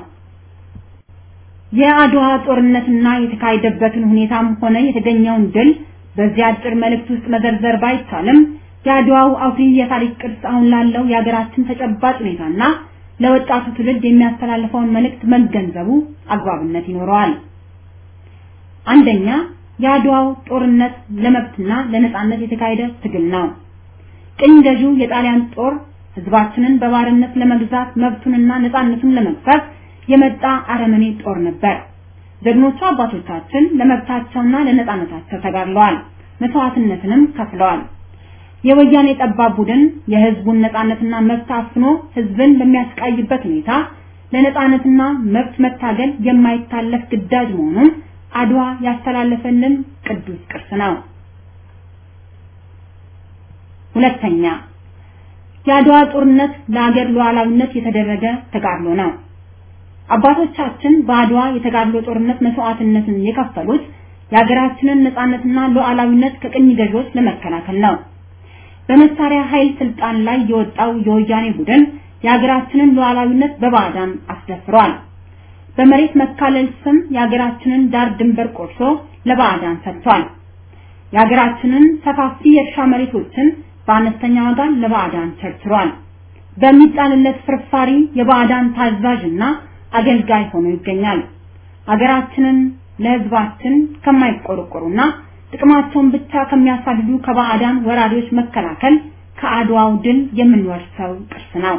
የአድዋ ጦርነትና የተካሄደበትን ሁኔታም ሆነ የተገኘውን ድል በዚህ አጭር መልእክት ውስጥ መዘርዘር ባይቻልም የአድዋው አኩሪ የታሪክ ቅርስ አሁን ላለው የሀገራችን ተጨባጭ ሁኔታና ለወጣቱ ትውልድ የሚያስተላልፈውን መልእክት መገንዘቡ አግባብነት ይኖረዋል። አንደኛ የአድዋው ጦርነት ለመብትና ለነጻነት የተካሄደ ትግል ነው። ቅኝ ገዢው የጣሊያን ጦር ህዝባችንን በባርነት ለመግዛት መብቱንና ነጻነቱን ለመግፈፍ የመጣ አረመኔ ጦር ነበር። ጀግኖቹ አባቶቻችን ለመብታቸውና ለነጻነታቸው ተጋድለዋል፣ መስዋዕትነትንም ከፍለዋል። የወያኔ ጠባብ ቡድን የህዝቡን ነጻነትና መብት አፍኖ ህዝብን በሚያስቃይበት ሁኔታ ለነጻነትና መብት መታገል የማይታለፍ ግዳጅ መሆኑን አድዋ ያስተላለፈልን ቅዱስ ቅርስ ነው። ሁለተኛ የአድዋ ጦርነት ለአገር ሉዓላዊነት የተደረገ ተጋድሎ ነው። አባቶቻችን በአድዋ የተጋድሎ ጦርነት መስዋዕትነትን የከፈሉት የሀገራችንን ነጻነትና ሉዓላዊነት ከቅኝ ገዢዎች ለመከላከል ነው። በመሳሪያ ኃይል ስልጣን ላይ የወጣው የወያኔ ቡድን የሀገራችንን ሉዓላዊነት በባዕዳን አስደፍሯል። በመሬት መካለል ስም የሀገራችንን ዳር ድንበር ቆርሶ ለባዕዳን ሰጥቷል። የሀገራችንን ሰፋፊ የእርሻ መሬቶችን በአነስተኛ ዋጋ ለባዕዳን ቸርችሯል። በሚጣልለት ፍርፋሪ የባዕዳን ታዛዥና አገልጋይ ሆኖ ይገኛል። ሀገራችንን ለሕዝባችን ከማይቆረቆሩና ጥቅማቸውን ብቻ ከሚያሳድዱ ከባዕዳን ወራሪዎች መከላከል ከአድዋው ድል የምንወርሰው ቅርስ ነው።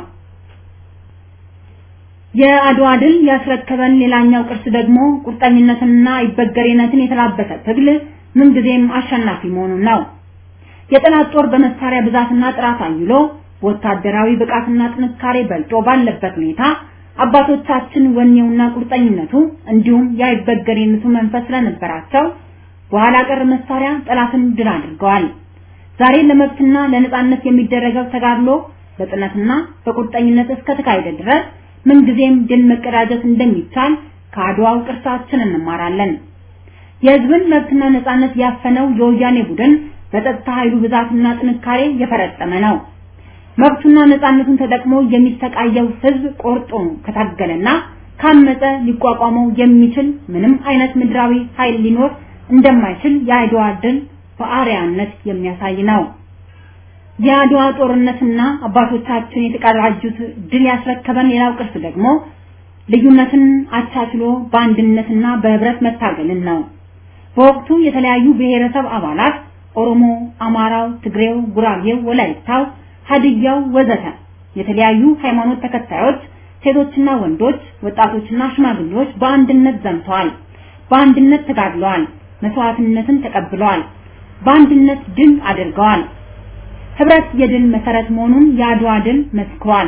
የአድዋ ድል ያስረከበን ሌላኛው ቅርስ ደግሞ ቁርጠኝነትንና ይበገሬነትን የተላበሰ ትግል ምንጊዜም አሸናፊ መሆኑን ነው። የጠላት ጦር በመሳሪያ ብዛትና ጥራት አይሎ ወታደራዊ ብቃትና ጥንካሬ በልጦ ባለበት ሁኔታ አባቶቻችን ወኔውና ቁርጠኝነቱ እንዲሁም የአይበገሬነቱ መንፈስ ስለነበራቸው በኋላ ቀር መሳሪያ ጠላትን ድል አድርገዋል። ዛሬ ለመብትና ለነጻነት የሚደረገው ተጋድሎ በጽናትና በቁርጠኝነት እስከ ተካሄደ ድረስ ምንጊዜም ድል መቀዳጀት እንደሚቻል ከአድዋው ቅርሳችን እንማራለን። የህዝብን መብትና ነጻነት ያፈነው የወያኔ ቡድን በጸጥታ ኃይሉ ብዛትና ጥንካሬ የፈረጠመ ነው። መብቱና ነጻነቱን ተጠቅሞ የሚሰቃየው ህዝብ ቆርጦ ከታገለና ካመፀ ሊቋቋመው የሚችል ምንም አይነት ምድራዊ ኃይል ሊኖር እንደማይችል የአድዋ ድል በአርያነት የሚያሳይ ነው። የአድዋ ጦርነትና አባቶቻችን የተቀዳጁት ድል ያስረከበን ሌላው ቅርስ ደግሞ ልዩነትን አቻችሎ በአንድነትና በህብረት መታገልን ነው። በወቅቱ የተለያዩ ብሔረሰብ አባላት ኦሮሞ፣ አማራው፣ ትግሬው፣ ጉራጌው፣ ወላይታው፣ ሀዲያው ወዘተ የተለያዩ ሃይማኖት ተከታዮች ሴቶችና ወንዶች፣ ወጣቶችና ሽማግሌዎች በአንድነት ዘምተዋል። በአንድነት ተጋድለዋል። መስዋዕትነትን ተቀብለዋል። በአንድነት ድል አድርገዋል። ህብረት የድል መሰረት መሆኑን የአድዋ ድል መስክሯል።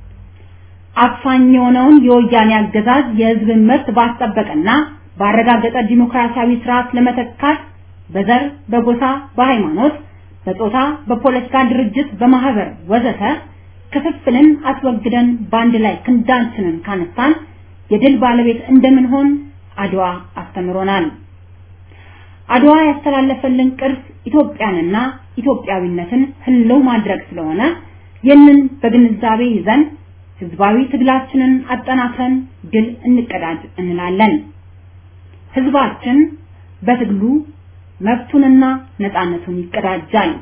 አፋኝ የሆነውን የወያኔ አገዛዝ የህዝብን መብት ባስጠበቀና ባረጋገጠ ዲሞክራሲያዊ ስርዓት ለመተካት በዘር፣ በጎሳ፣ በሃይማኖት፣ በጾታ፣ በፖለቲካ ድርጅት፣ በማህበር ወዘተ ክፍፍልን አስወግደን በአንድ ላይ ክንዳችንን ካነሳን የድል ባለቤት እንደምንሆን አድዋ አስተምሮናል። አድዋ ያስተላለፈልን ቅርስ ኢትዮጵያንና ኢትዮጵያዊነትን ህልው ማድረግ ስለሆነ ይህንን በግንዛቤ ይዘን ህዝባዊ ትግላችንን አጠናክረን ድል እንቀዳጅ እንላለን። ህዝባችን በትግሉ መብቱንና ነፃነቱን ይቀዳጃል።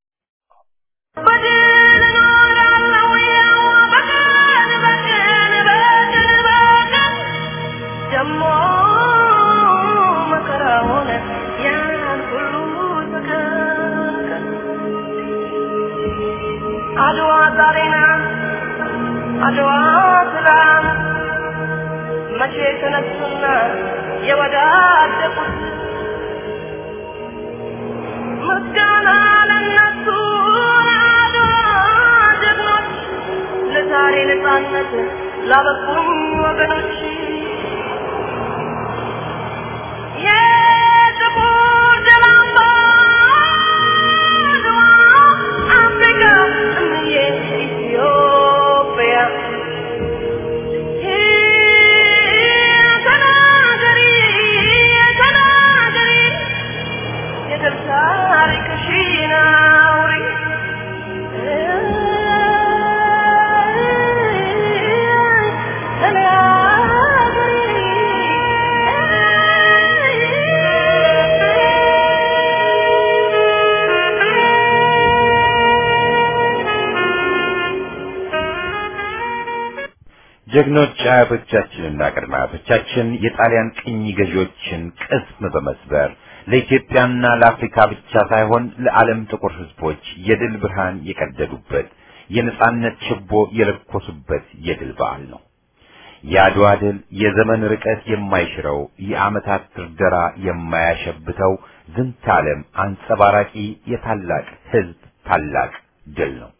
በድል እኖራለሁ ያው በቀን በቀን በቀን በቀን ደሞ መከራውን ያን ሁሉ ተከከል አድዋ ዛሬ ናት አድዋ ትላንት መቼ ተነሱና የወዳደቁት ምስጋና ለነሱ ለአድዋ ጀግኖች ለዛሬ ነፃነት ላበቁኝ ወገኖች የጥቁር ደም አምባ አድዋ አፍሪካ እምዬ ኢትዮጵያ ተናገሪ ተናገሪ የድል ታሪክሽን አውሪ ጀግኖች አያቶቻችንና ቅድመ አያቶቻችን የጣሊያን ቅኝ ገዢዎችን ቅስም በመስበር ለኢትዮጵያና ለአፍሪካ ብቻ ሳይሆን ለዓለም ጥቁር ሕዝቦች የድል ብርሃን የቀደዱበት የነጻነት ችቦ የለኮሱበት የድል በዓል ነው። የአድዋ ድል የዘመን ርቀት የማይሽረው የዓመታት ድርደራ የማያሸብተው ዝንተ ዓለም አንጸባራቂ የታላቅ ሕዝብ ታላቅ ድል ነው።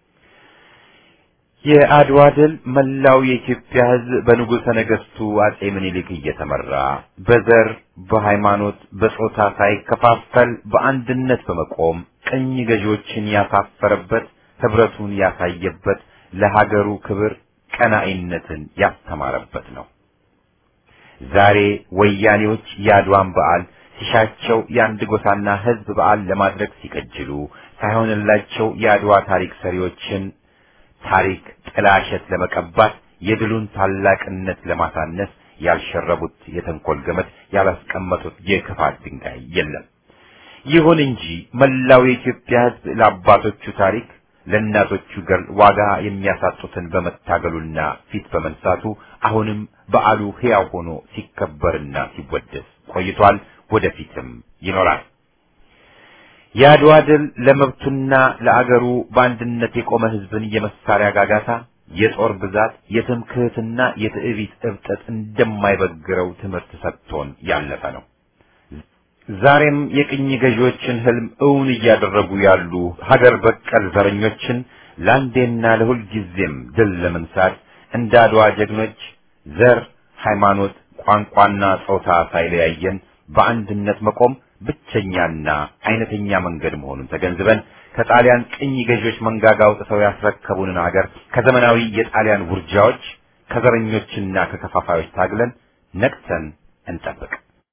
የአድዋ ድል መላው የኢትዮጵያ ሕዝብ በንጉሠ ነገሥቱ አጼ ምኒልክ እየተመራ በዘር፣ በሃይማኖት፣ በጾታ ሳይከፋፈል በአንድነት በመቆም ቅኝ ገዢዎችን ያሳፈረበት፣ ህብረቱን ያሳየበት፣ ለሀገሩ ክብር ቀናኢነትን ያስተማረበት ነው። ዛሬ ወያኔዎች የአድዋን በዓል ሲሻቸው የአንድ ጎሳና ህዝብ በዓል ለማድረግ ሲቀጅሉ ሳይሆንላቸው የአድዋ ታሪክ ሰሪዎችን ታሪክ ጥላሸት ለመቀባት የድሉን ታላቅነት ለማሳነስ ያልሸረቡት የተንኮል ገመድ ያላስቀመጡት የክፋት ድንጋይ የለም። ይሁን እንጂ መላው የኢትዮጵያ ሕዝብ ለአባቶቹ ታሪክ ለእናቶቹ ገር ዋጋ የሚያሳጡትን በመታገሉና ፊት በመንሳቱ አሁንም በዓሉ ሕያው ሆኖ ሲከበርና ሲወደስ ቆይቷል። ወደፊትም ይኖራል። የአድዋ ድል ለመብቱና ለአገሩ በአንድነት የቆመ ሕዝብን የመሳሪያ ጋጋታ፣ የጦር ብዛት፣ የትምክህትና የትዕቢት እብጠት እንደማይበግረው ትምህርት ሰጥቶን ያለፈ ነው። ዛሬም የቅኝ ገዢዎችን ህልም እውን እያደረጉ ያሉ ሀገር በቀል ዘረኞችን ለአንዴና ለሁል ጊዜም ድል ለመንሳት እንደ አድዋ ጀግኖች ዘር፣ ሃይማኖት፣ ቋንቋና ጾታ ሳይለያየን በአንድነት መቆም ብቸኛና አይነተኛ መንገድ መሆኑን ተገንዝበን ከጣሊያን ቅኝ ገዢዎች መንጋጋ አውጥተው ያስረከቡንን ሀገር ከዘመናዊ የጣሊያን ውርጃዎች ከዘረኞችና ከከፋፋዮች ታግለን ነቅተን እንጠብቅ።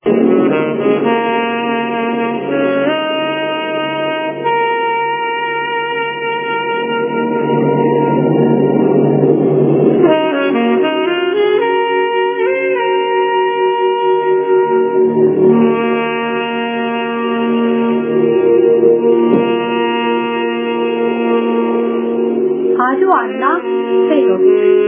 አድዋና ሴቶች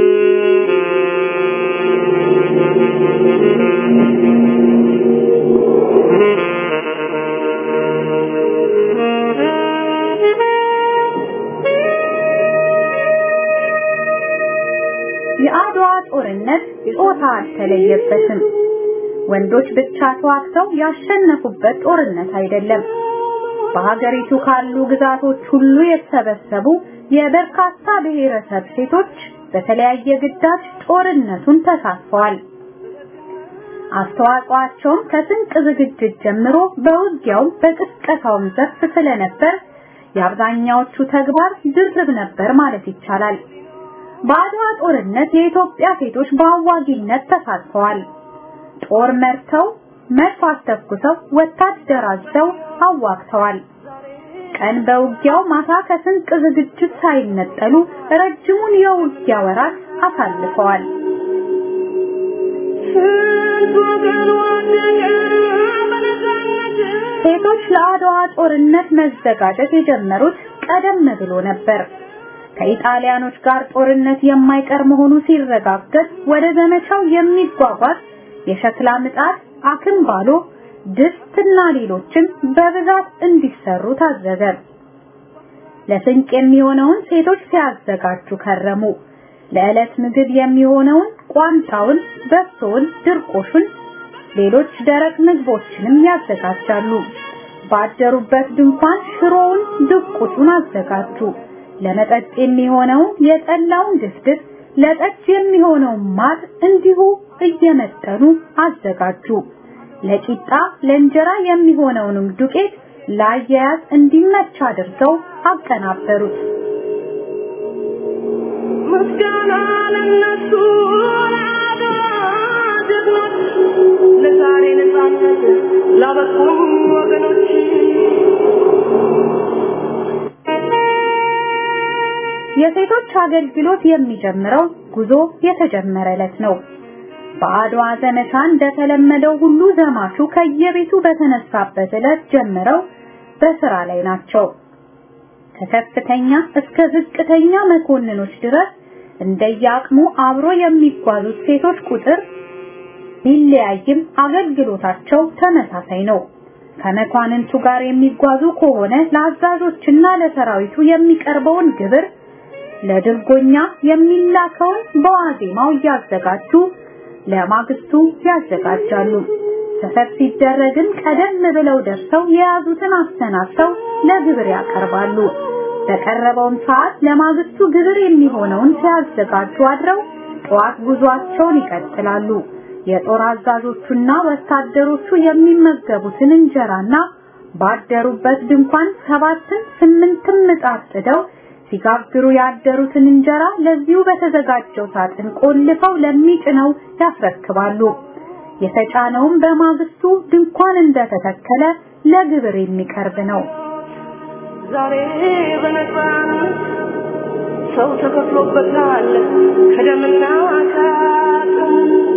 የአድዋ ጦርነት ጾታ አልተለየበትም። ወንዶች ብቻ ተዋግተው ያሸነፉበት ጦርነት አይደለም። በሀገሪቱ ካሉ ግዛቶች ሁሉ የተሰበሰቡ የበርካታ ብሔረሰብ ሴቶች በተለያየ ግዳጅ ጦርነቱን ተሳትፈዋል። አስተዋጽኦአቸውም ከስንቅ ዝግጅት ጀምሮ በውጊያው በቅስቀሳውም ዘርፍ ስለነበር የአብዛኛዎቹ ተግባር ድርብ ነበር ማለት ይቻላል። በአድዋ ጦርነት የኢትዮጵያ ሴቶች በአዋጊነት ተሳትፈዋል። ጦር መርተው፣ መድፍ አስተኩሰው፣ ወታደር አዝዘው አዋግተዋል። ቀን በውጊያው ማታ ከስንቅ ዝግጅት ሳይነጠሉ ረጅሙን የውጊያ ወራት አሳልፈዋል። ሴቶች ለአድዋ ጦርነት መዘጋጀት የጀመሩት ቀደም ብሎ ነበር። ከኢጣሊያኖች ጋር ጦርነት የማይቀር መሆኑ ሲረጋገጥ ወደ ዘመቻው የሚጓጓዝ የሸክላ ምጣድ፣ አክምባሎ፣ ድስትና ሌሎችም በብዛት እንዲሰሩ ታዘዘ። ለስንቅ የሚሆነውን ሴቶች ሲያዘጋጁ ከረሙ። ለዕለት ምግብ የሚሆነውን ቋንጣውን፣ በሶውን፣ ድርቆሹን፣ ሌሎች ደረቅ ምግቦችንም ያዘጋጃሉ። ባደሩበት ድንኳን ሽሮውን፣ ድቁሱን አዘጋጁ። ለመጠጥ የሚሆነውን የጠላውን ድፍድፍ፣ ለጠጅ የሚሆነውን ማር እንዲሁ እየመጠኑ አዘጋጁ። ለቂጣ ለእንጀራ የሚሆነውንም ዱቄት ለአያያዝ እንዲመች አድርገው አቀናበሩት። ምስጋና ለነሱ ለአድዋ ጀግኖች፣ ለዛሬ ነፃነት ላበቁን ወገኖች የሴቶች አገልግሎት የሚጀምረው ጉዞ የተጀመረ ዕለት ነው። በአድዋ ዘመቻ እንደተለመደው ሁሉ ዘማቹ ከየቤቱ በተነሳበት ዕለት ጀምረው በስራ ላይ ናቸው። ከከፍተኛ እስከ ዝቅተኛ መኮንኖች ድረስ እንደየአቅሙ አብሮ የሚጓዙት ሴቶች ቁጥር ቢለያይም አገልግሎታቸው ተመሳሳይ ነው። ከመኳንንቱ ጋር የሚጓዙ ከሆነ ለአዛዦችና ለሰራዊቱ የሚቀርበውን ግብር፣ ለድርጎኛ የሚላከውን በዋዜማው እያዘጋጁ ለማግስቱ ያዘጋጃሉ። ሰፈር ሲደረግም ቀደም ብለው ደርሰው የያዙትን አሰናድተው ለግብር ያቀርባሉ። በቀረበውም ሰዓት ለማግስቱ ግብር የሚሆነውን ሲያዘጋጁ አድረው ጠዋት ጉዟቸውን ይቀጥላሉ። የጦር አዛዦቹና ወታደሮቹ የሚመገቡትን እንጀራና ባደሩበት ድንኳን ሰባትን ስምንትም ምጣድ ጥደው ሲጋግሩ ያደሩትን እንጀራ ለዚሁ በተዘጋጀው ሳጥን ቆልፈው ለሚጭነው ያስረክባሉ። የተጫነውም በማግስቱ ድንኳን እንደተተከለ ለግብር የሚቀርብ ነው። ዛሬ በነፃነት ሰው ተከፍሎበታል ከደምና ከአጥንት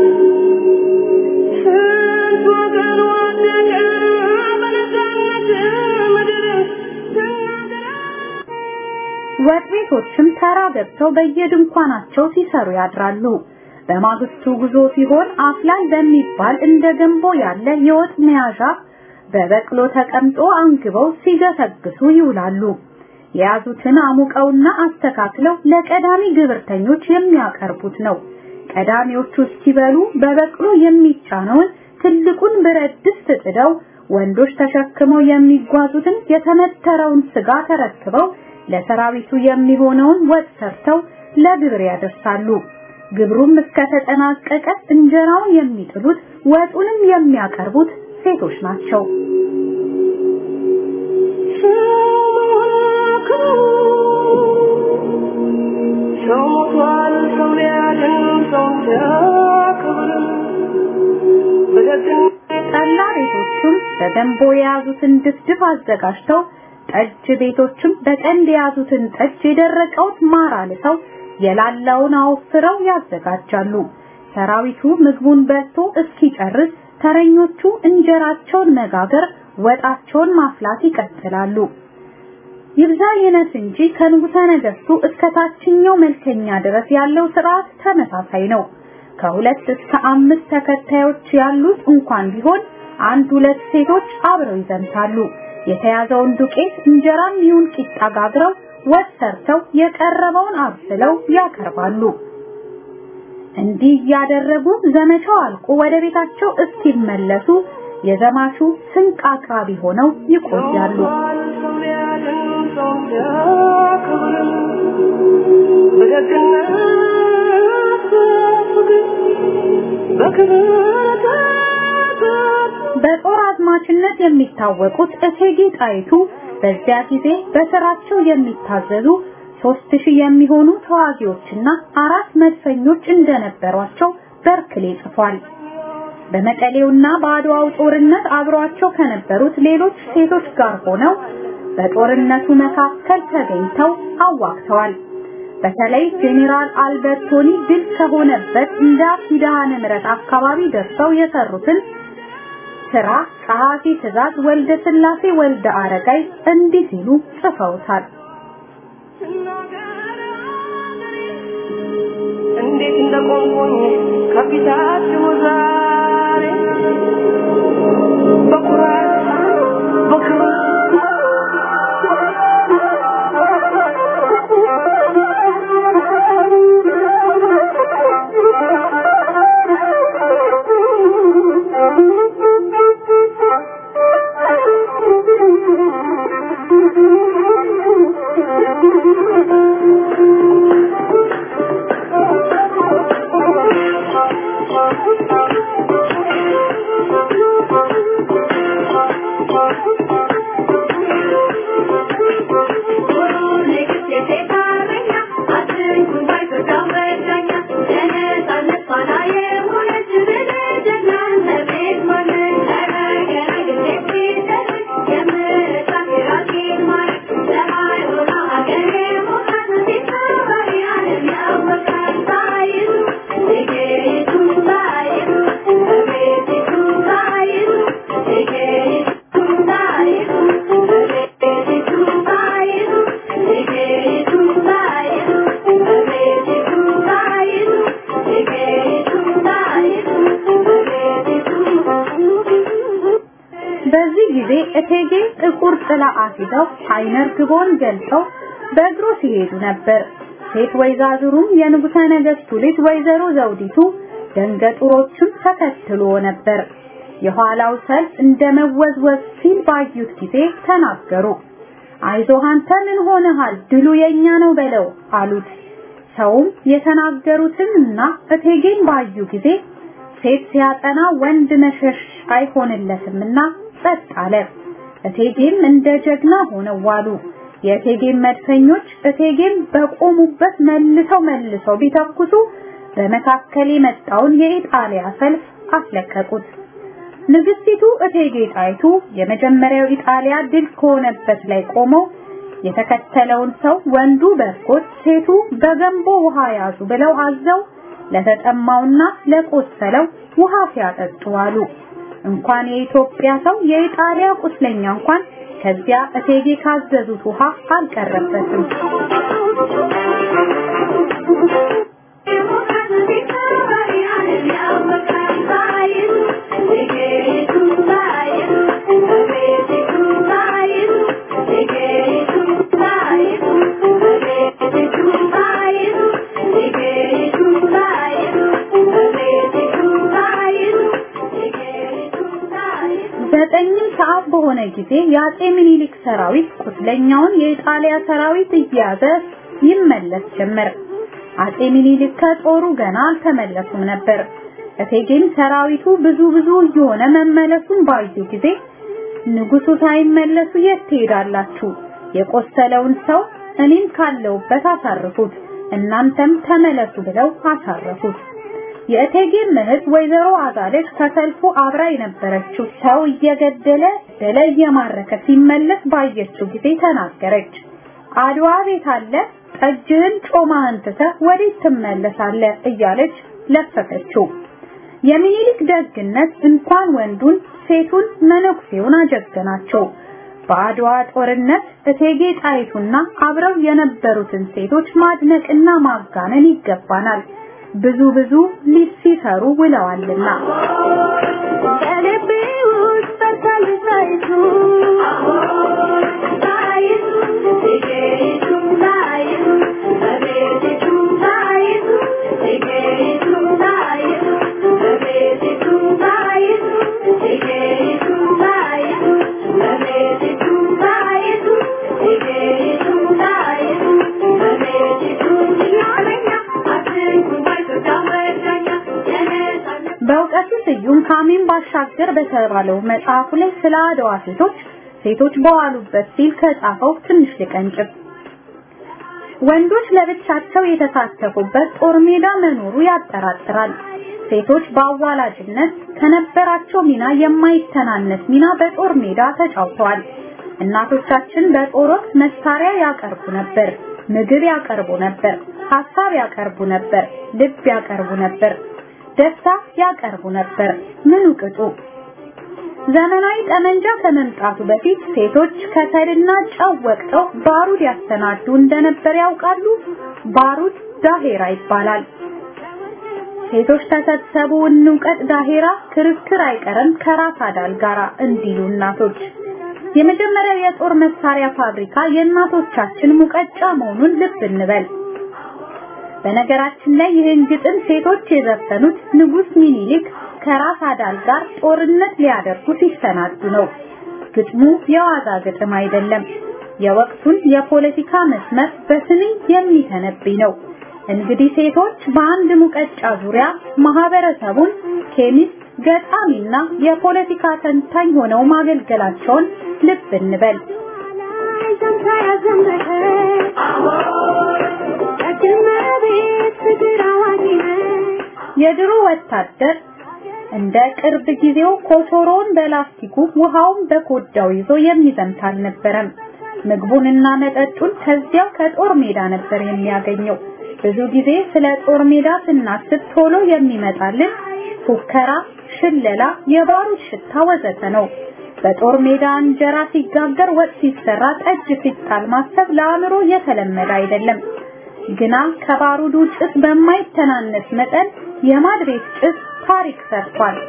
ስንት ወገን ወደቀ በነፃነት ምድር ስናገር ወጥ ቤቶችም ተራ ገብተው በየድንኳናቸው ሲሰሩ ያድራሉ። በማግስቱ ጉዞ ሲሆን አፍላል በሚባል እንደ ገንቦ ያለ የወጥ መያዣ በበቅሎ ተቀምጦ አንግበው ሲገሰግሱ ይውላሉ። የያዙትን አሙቀውና አስተካክለው ለቀዳሚ ግብርተኞች የሚያቀርቡት ነው። ቀዳሚዎቹ እስኪበሉ በበቅሎ የሚጫነውን ትልቁን ብረት ድስት ጥደው ወንዶች ተሸክመው የሚጓዙትን የተመተረውን ስጋ ተረክበው ለሰራዊቱ የሚሆነውን ወጥ ሰርተው ለግብር ያደርሳሉ። ግብሩም እስከተጠናቀቀ እንጀራውን የሚጥሉት ወጡንም የሚያቀርቡት ሴቶች ናቸው። ሰው ሞቷል፣ ሰው ሊያድን ሰው ሲያከብር በደግነት ጠላ ቤቶችም በገንቦ የያዙትን ድፍድፍ አዘጋጅተው ጠጅ ቤቶችም በቀንድ የያዙትን ጠጅ የደረቀውን ማር አልሰው የላላውን አወፍረው ያዘጋጃሉ። ሰራዊቱ ምግቡን በልቶ እስኪጨርስ ተረኞቹ እንጀራቸውን መጋገር፣ ወጣቸውን ማፍላት ይቀጥላሉ። ይብዛ ይነስ እንጂ ከንጉሠ ነገሥቱ እስከ ታችኛው መልከኛ ድረስ ያለው ስርዓት ተመሳሳይ ነው። ከሁለት እስከ አምስት ተከታዮች ያሉት እንኳን ቢሆን አንድ ሁለት ሴቶች አብረው ይዘምታሉ። የተያዘውን ዱቄት እንጀራም ይሁን ቂጣ ጋግረው ወጥ ሰርተው የቀረበውን አብስለው ያቀርባሉ። እንዲህ እያደረጉ ዘመቻው አልቆ ወደ ቤታቸው እስኪመለሱ የዘማቹ ስንቅ አቅራቢ ሆነው ይቆያሉ። ሞቷል፣ ሰው ሊያድን ሰው ሲያከብር በደግነት በፍቅር በክብር ተጠር በጦር አዝማችነት የሚታወቁት እቴጌ ጣይቱ በዚያ ጊዜ በስራቸው የሚታዘዙ ሦስት ሺህ የሚሆኑ ተዋጊዎችና አራት መድፈኞች እንደነበሯቸው በርክሌ ጽፏል። በመቀሌውና በአድዋው ጦርነት አብሯቸው ከነበሩት ሌሎች ሴቶች ጋር ሆነው በጦርነቱ መካከል ተገኝተው አዋግተዋል። በተለይ ጄኔራል አልበርቶኒ ድል ከሆነበት እንደ ኪዳነ ምሕረት አካባቢ ደርሰው የሰሩትን ስራ ጸሐፊ ትእዛዝ ወልደ ስላሴ ወልደ አረጋይ እንዲህ ሲሉ ጽፈውታል። እንዴት እንደቆምኩኝ ከፊታችሁ ዛሬ በኩራት በክብር በዚህ ጊዜ እቴጌ ጥቁር ጥላ አስይዘው አይነ ርግቦን ገልጸው በእግሩ ሲሄዱ ነበር። ሴት ወይዛዝሩም የንጉሠ ነገሥቱ ልጅ ወይዘሮ ዘውዲቱ ደንገጡሮችም ተከትሎ ነበር። የኋላው ሰልፍ እንደ መወዝወዝ ሲል ባዩት ጊዜ ተናገሩ። አይዞህ አንተ ምን ሆነሃል? ድሉ የኛ ነው በለው አሉት። ሰውም የተናገሩትንና እቴጌን ባዩ ጊዜ ሴት ሲያጠና ወንድ መሸሽ አይሆንለትምና ጸጥ አለ። እቴጌም እንደ ጀግና ሆነው ዋሉ። የእቴጌም መድፈኞች እቴጌም በቆሙበት መልሰው መልሰው ቢተኩሱ በመካከል የመጣውን የኢጣሊያ ሰልፍ አስለቀቁት። ንግስቲቱ እቴጌ ጣይቱ የመጀመሪያው ኢጣሊያ ድል ከሆነበት ላይ ቆመው የተከተለውን ሰው ወንዱ በርኮት ሴቱ በገንቦ ውሃ ያዙ ብለው አዘው ለተጠማውና ለቆሰለው ውሃ ሲያጠጡ አሉ። እንኳን የኢትዮጵያ ሰው የኢጣሊያ ቁስለኛ እንኳን ከዚያ እቴጌ ካዘዙት ውሃ አልቀረበትም። ዘጠኝም ሰዓት በሆነ ጊዜ የአጼ ምኒልክ ሰራዊት ቁስለኛውን የኢጣሊያ ሰራዊት እየያዘ ይመለስ ጀመር። አጼ ምኒልክ ከጦሩ ገና አልተመለሱም ነበር። እቴጌም ሰራዊቱ ብዙ ብዙ እየሆነ መመለሱን ባዩ ጊዜ ንጉሱ ሳይመለሱ የት ትሄዳላችሁ? የቆሰለውን ሰው እኔም ካለውበት አሳርፉት፣ እናንተም ተመለሱ ብለው አሳረፉት። የእቴጌ እህት ወይዘሮ አዛለች ከሰልፉ አብራ የነበረችው ሰው እየገደለ ደለ እየማረከ ሲመለስ ባየችው ጊዜ ተናገረች። አድዋ ቤት አለ ጠጅህን ጮማህን ትተህ ወዴት ትመለሳለህ? እያለች ለፈፈችው። የሚኒሊክ ደግነት እንኳን ወንዱን ሴቱን መነኩሴውን አጀገናቸው። በአድዋ ጦርነት እቴጌ ጣይቱና አብረው የነበሩትን ሴቶች ማድነቅና ማጋነን ይገባናል። ብዙ ብዙ ሲሰሩ ውለዋልና በልቤ ውስጥ በርታለች ጣይቱ ጣይቱ እቴጌይቱ ጣይቱ እቤቲቱ ጣይቱ እቴጌይቱ ጣይቱ እቤቲቱ ጣይቱ እቴጌይቱ ጣይቱ እቤቲቱ ጣይቱ እቴጌይቱ ጣይቱ እቤቲቱ ያለኛ አትንኩኝ ባይቶች አወዳኛ የነጻነት በእውቀቱ ስዩም ካሚን ባሻገር በተባለው መጽሐፉ ላይ ስለ አድዋ ሴቶች ሴቶች በዋሉበት ሲል ከጻፈው ትንሽ ልቀንጭብ። ወንዶች ለብቻቸው የተሳተፉበት ጦር ሜዳ መኖሩ ያጠራጥራል። ሴቶች በአዋላጅነት ከነበራቸው ሚና የማይተናነስ ሚና በጦር ሜዳ ተጫውተዋል። እናቶቻችን በጦር ወቅት መሳሪያ ያቀርቡ ነበር፣ ምግብ ያቀርቡ ነበር፣ ሀሳብ ያቀርቡ ነበር፣ ልብ ያቀርቡ ነበር፣ ደስታ ያቀርቡ ነበር። ምኑ ቅጡ ዘመናዊ ጠመንጃ ከመምጣቱ በፊት ሴቶች ከሰልና ጨው ወቅተው ባሩድ ያሰናዱ እንደነበር ያውቃሉ። ባሩድ ዳሄራ ይባላል። ሴቶች ተሰብሰቡ እንውቀት ዳሄራ ክርክር አይቀርም ከራስ አዳል ጋራ እንዲሉ እናቶች። የመጀመሪያው የጦር መሳሪያ ፋብሪካ የእናቶቻችን ሙቀጫ መሆኑን ልብ እንበል። በነገራችን ላይ ይህን ግጥም ሴቶች የዘፈኑት ንጉስ ሚኒሊክ ከራስ አዳል ጋር ጦርነት ሊያደርጉ ሲሰናዱ ነው። ግጥሙ የዋዛ ግጥም አይደለም። የወቅቱን የፖለቲካ መስመር በስንኝ የሚተነብይ ነው። እንግዲህ ሴቶች በአንድ ሙቀጫ ዙሪያ ማህበረሰቡን ኬሚስት፣ ገጣሚና የፖለቲካ ተንታኝ ሆነው ማገልገላቸውን ልብ እንበል። የድሮ ወታደር እንደ ቅርብ ጊዜው ኮቾሮን በላስቲኩ ውሃውን በኮዳው ይዞ የሚዘምት አልነበረም። ምግቡንና መጠጡን ከዚያው ከጦር ሜዳ ነበር የሚያገኘው። ብዙ ጊዜ ስለ ጦር ሜዳ ስናስብ ቶሎ የሚመጣልን ፉከራ፣ ሽለላ፣ የባሩድ ሽታ ወዘተ ነው። በጦር ሜዳ እንጀራ ሲጋገር፣ ወጥ ሲሰራ፣ ጠጅ ሲጣል ማሰብ ለአእምሮ የተለመደ አይደለም። ግና ከባሩዱ ጭስ በማይተናነስ መጠን የማድ ቤት ጭስ ታሪክ ሰርቷል።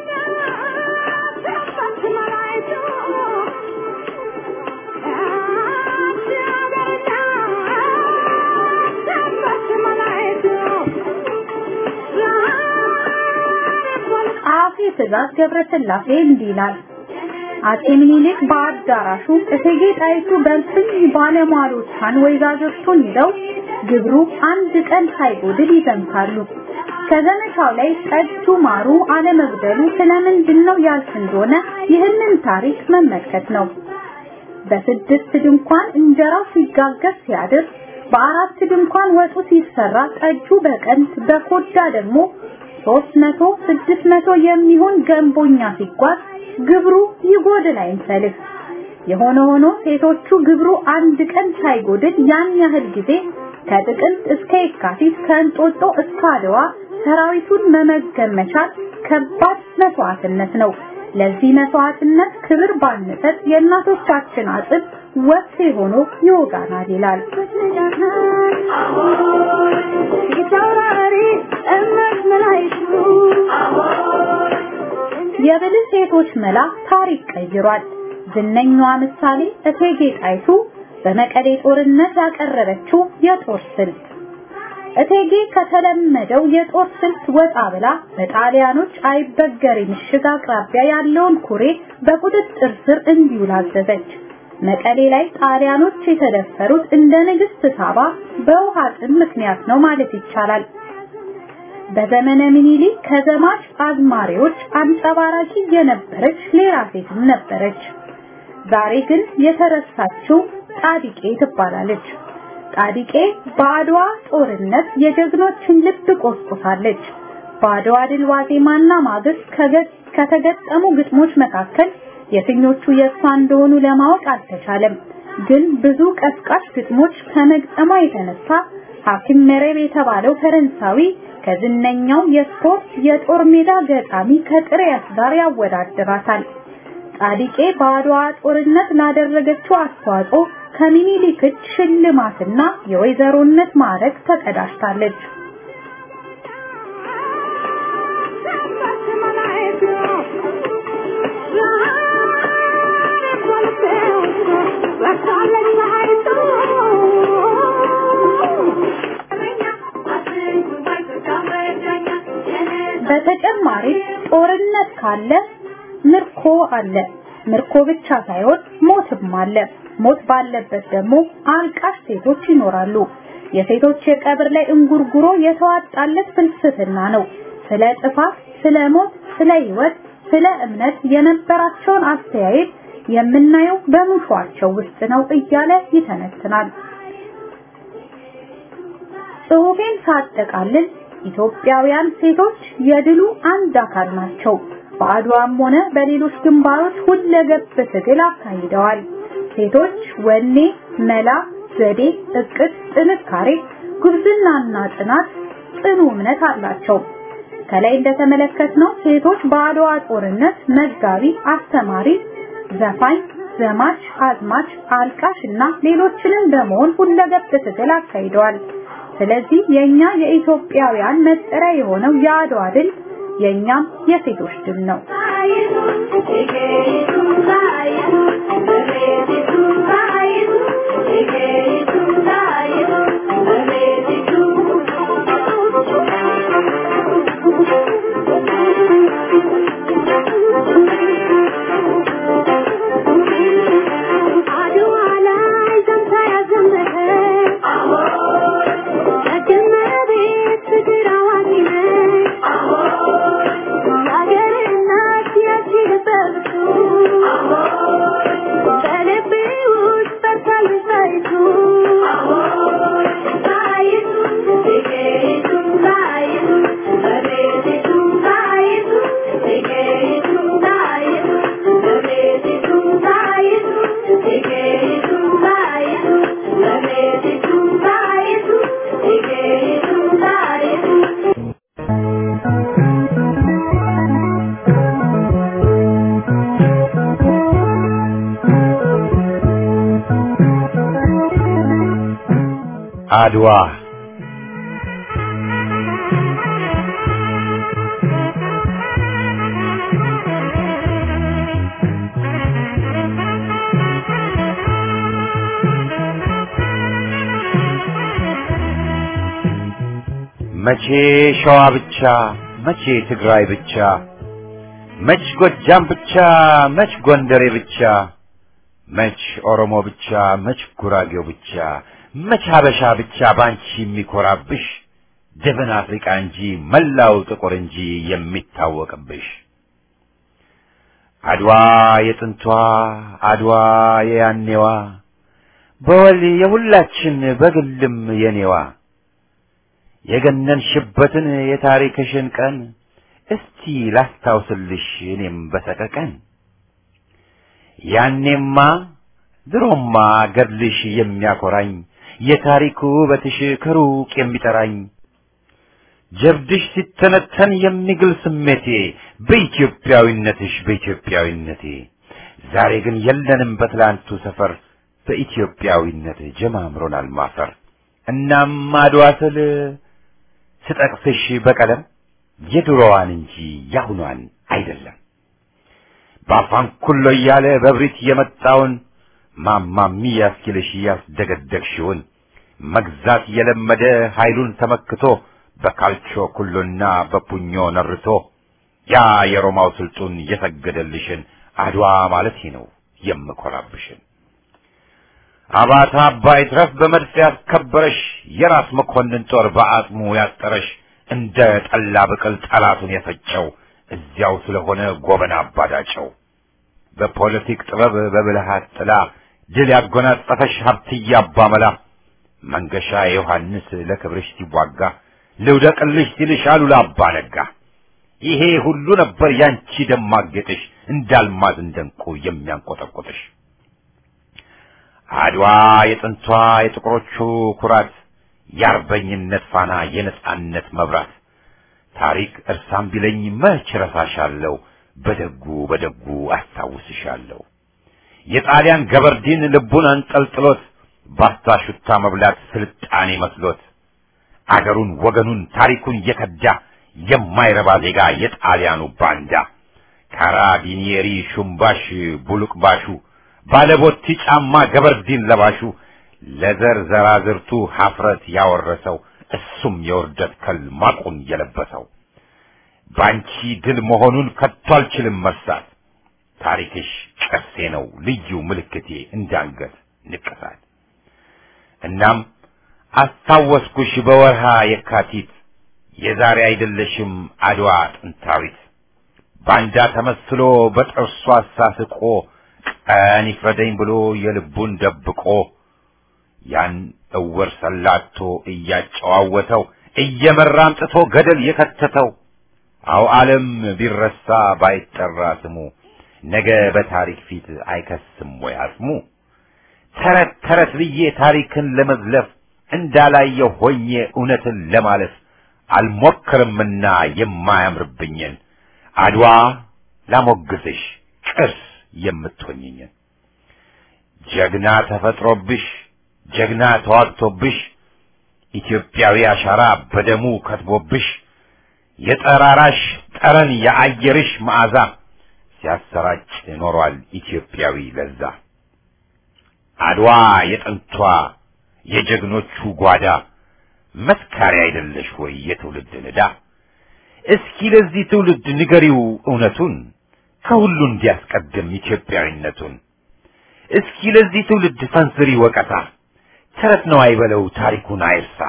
ጸሐፊ ትእዛዝ ገብረስላሴ እንዲህ ይላል። አጼ ምኒልክ በአዳራሹ እቴጌ ጣይቱ በልፍኝ ባለሟሎቿን ወይዛዝርቱን ይዘው ግብሩ አንድ ቀን ሳይጎድል ይዘምታሉ። ከዘመቻው ላይ ጠጁ ማሩ አለመጉደሉ ስለምንድን ነው ያልፍ እንደሆነ ይህንን ታሪክ መመልከት ነው። በስድስት ድንኳን እንጀራው ሲጋገር ሲያድር፣ በአራት ድንኳን ወጡ ሲሰራ፣ ጠጁ በቀንት በኮዳ ደግሞ ሶስት መቶ ስድስት መቶ የሚሆን ገንቦኛ ሲጓዝ ግብሩ ይጎድል አይንሰልፍ። የሆነ ሆኖ ሴቶቹ ግብሩ አንድ ቀን ሳይጎድል ያን ያህል ጊዜ ከጥቅምት እስከ የካቲት ከእንጦጦ እስከ አድዋ ሰራዊቱን መመገብ መቻል ከባድ መስዋዕትነት ነው። ለዚህ መስዋዕትነት ክብር ባንሰጥ የእናቶቻችን አጥብ ወቅት ሆኖ ይወጋናል ይላል። የብልህ ሴቶች መላ ታሪክ ቀይሯል። ዝነኛዋ ምሳሌ እቴጌ ጣይቱ በመቀሌ ጦርነት ያቀረበችው የጦር ስልት እቴጌ ከተለመደው የጦር ስልት ወጣ ብላ በጣሊያኖች አይበገሬ ምሽግ አቅራቢያ ያለውን ኩሬ በቁጥጥር ስር እንዲውል አዘዘች። መቀሌ ላይ ጣሊያኖች የተደፈሩት እንደ ንግስት ሳባ በውሃ ጥም ምክንያት ነው ማለት ይቻላል። በዘመነ ምኒልክ ከዘማች አዝማሪዎች አንጸባራቂ የነበረች ሌላ ሴትም ነበረች። ዛሬ ግን የተረሳችው ጣዲቄ ትባላለች። ጣዲቄ በአድዋ ጦርነት የጀግኖችን ልብ ቆስቁሳለች። በአድዋ ድል ዋዜማና ማግስት ከተገጠሙ ግጥሞች መካከል የትኞቹ የእሷ እንደሆኑ ለማወቅ አልተቻለም። ግን ብዙ ቀስቃሽ ግጥሞች ከመግጠሟ የተነሳ ሐኪም መረብ የተባለው ፈረንሳዊ ከዝነኛው የስፖርት የጦር ሜዳ ገጣሚ ከጥሪያስ ጋር ያወዳድራታል። ጻዲቄ በአድዋ ጦርነት ላደረገችው አስተዋጽኦ ከሚኒሊክ እጅ ሽልማትና የወይዘሮነት ማዕረግ ተቀዳጅታለች። በተጨማሪም ጦርነት ካለ ምርኮ አለ። ምርኮ ብቻ ሳይሆን ሞትም አለ። ሞት ባለበት ደግሞ አልቃሽ ሴቶች ይኖራሉ። የሴቶች የቀብር ላይ እንጉርጉሮ የተዋጣለት ፍልስፍና ነው። ስለ ጥፋት፣ ስለ ሞት፣ ስለ ህይወት፣ ስለ እምነት የነበራቸውን አስተያየት የምናየው በሙሿቸው ውስጥ ነው እያለ ይተነትናል። ጽሑፌን ሳጠቃልል ኢትዮጵያውያን ሴቶች የድሉ አንድ አካል ናቸው። በአድዋም ሆነ በሌሎች ግንባሮች ሁለገብ ትግል አካሂደዋል። ሴቶች ወኔ፣ መላ፣ ዘዴ፣ እቅድ፣ ጥንካሬ፣ ጉብዝናና ጽናት፣ ጽኑ እምነት አላቸው። ከላይ እንደተመለከትነው ሴቶች በአድዋ ጦርነት መጋቢ፣ አስተማሪ፣ ዘፋኝ፣ ዘማች፣ አዝማች፣ አልቃሽ እና ሌሎችንም በመሆን ሁለገብ ትግል አካሂደዋል። ስለዚህ የኛ የኢትዮጵያውያን መጠሪያ የሆነው የአድዋ ድል የኛም የሴቶች ድል ነው። አድዋ መቼ ሸዋ ብቻ፣ መቼ ትግራይ ብቻ፣ መች ጎጃም ብቻ፣ መች ጎንደሬ ብቻ፣ መች ኦሮሞ ብቻ፣ መች ጉራጌው ብቻ፣ መች ሀበሻ ብቻ ባንቺ የሚኮራብሽ ደብን አፍሪቃ እንጂ መላው ጥቁር እንጂ የሚታወቅብሽ አድዋ የጥንቷ አድዋ የያኔዋ በወል የሁላችን በግልም የኔዋ የገነንሽበትን የታሪክሽን ቀን እስቲ ላስታውስልሽ እኔም በሰቀቀን ያኔማ ድሮማ ገድልሽ የሚያኮራኝ የታሪኩ ውበትሽ ከሩቅ የሚጠራኝ ጀብድሽ ሲተነተን የሚግል ስሜቴ በኢትዮጵያዊነትሽ በኢትዮጵያዊነቴ ዛሬ ግን የለንም በትላንቱ ሰፈር በኢትዮጵያዊነት ጀማምሮናል ማፈር እናም አድዋ ስል ስጠቅስሽ በቀለም የድሮዋን እንጂ ያሁኗን አይደለም በአፋን ኩሎ እያለ በብሪት የመጣውን ማማሚ ያስኪልሽ ያስደገደግሽውን መግዛት የለመደ ኃይሉን ተመክቶ በካልቾ ኩሎና በፑኞ ነርቶ ያ የሮማው ስልጡን የሰገደልሽን አድዋ ማለት ነው የምኮራብሽን አባታ አባይ ድረስ በመድፍ ያስከበረሽ የራስ መኮንን ጦር በአጽሙ ያጠረሽ እንደ ጠላ ብቅል ጠላቱን የፈጨው እዚያው ስለሆነ ጎበና አባዳጨው በፖለቲክ ጥበብ በብልሃት ጥላ ድል ያጎናጸፈሽ ሀብትዬ አባመላ መንገሻ ዮሐንስ ለክብርሽ ሲዋጋ ልውደቅልሽ ሲልሽ አሉላ አባ ነጋ ይሄ ሁሉ ነበር ያንቺ ደማቅ ጌጥሽ እንዳልማዝ እንደንቁ የሚያንቆጠቆጥሽ አድዋ የጥንቷ የጥቁሮቹ ኩራት የአርበኝነት ፋና የነጻነት መብራት ታሪክ እርሳም ቢለኝ መች ረሳሻለሁ በደጉ በደጉ አስታውስሻለሁ የጣሊያን ገበርዲን ልቡን አንጠልጥሎት ባስታሹታ መብላት ስልጣኔ መስሎት አገሩን ወገኑን ታሪኩን የከዳ የማይረባ ዜጋ የጣሊያኑ ባንዳ ካራቢኒየሪ ሹምባሽ ቡሉቅባሹ ባለቦቲ ጫማ ገበርዲን ለባሹ ለዘር ዘራዝርቱ ሀፍረት ያወረሰው እሱም የውርደት ከል ማቁን የለበሰው ባንቺ ድል መሆኑን ከቶ አልችልም መርሳት ታሪክሽ ቅርሴ ነው ልዩ ምልክቴ እንዳንገት ንቅሳት እናም አስታወስኩሽ በወርሃ የካቲት የዛሬ አይደለሽም አድዋ ጥንታዊት ባንዳ ተመስሎ በጥርሱ አሳስቆ ቀን ይፍረደኝ ብሎ የልቡን ደብቆ ያን እውር ሰላቶ እያጨዋወተው እየመራ አምጥቶ ገደል የከተተው አው ዓለም ቢረሳ ባይጠራ ስሙ ነገ በታሪክ ፊት አይከስም ወይ አጽሙ ተረት ተረት ብዬ ታሪክን ለመዝለፍ እንዳላየው ሆኜ እውነትን ለማለፍ አልሞክርምና የማያምርብኝን አድዋ ላሞግስሽ ቅርስ የምትሆኝኝን ጀግና ተፈጥሮብሽ ጀግና ተዋግቶብሽ ኢትዮጵያዊ አሻራ በደሙ ከትቦብሽ የጠራራሽ ጠረን የአየርሽ መዓዛ ሲያሰራጭ ኖሯል ኢትዮጵያዊ ለዛ አድዋ የጥንቷ የጀግኖቹ ጓዳ መስካሪ አይደለሽ ወይ የትውልድ ንዳ እስኪ ለዚህ ትውልድ ንገሪው እውነቱን ከሁሉ እንዲያስቀድም ኢትዮጵያዊነቱን እስኪ ለዚህ ትውልድ ፈንዝሪ ወቀሳ ተረት ነው አይበለው ታሪኩን አይርሳ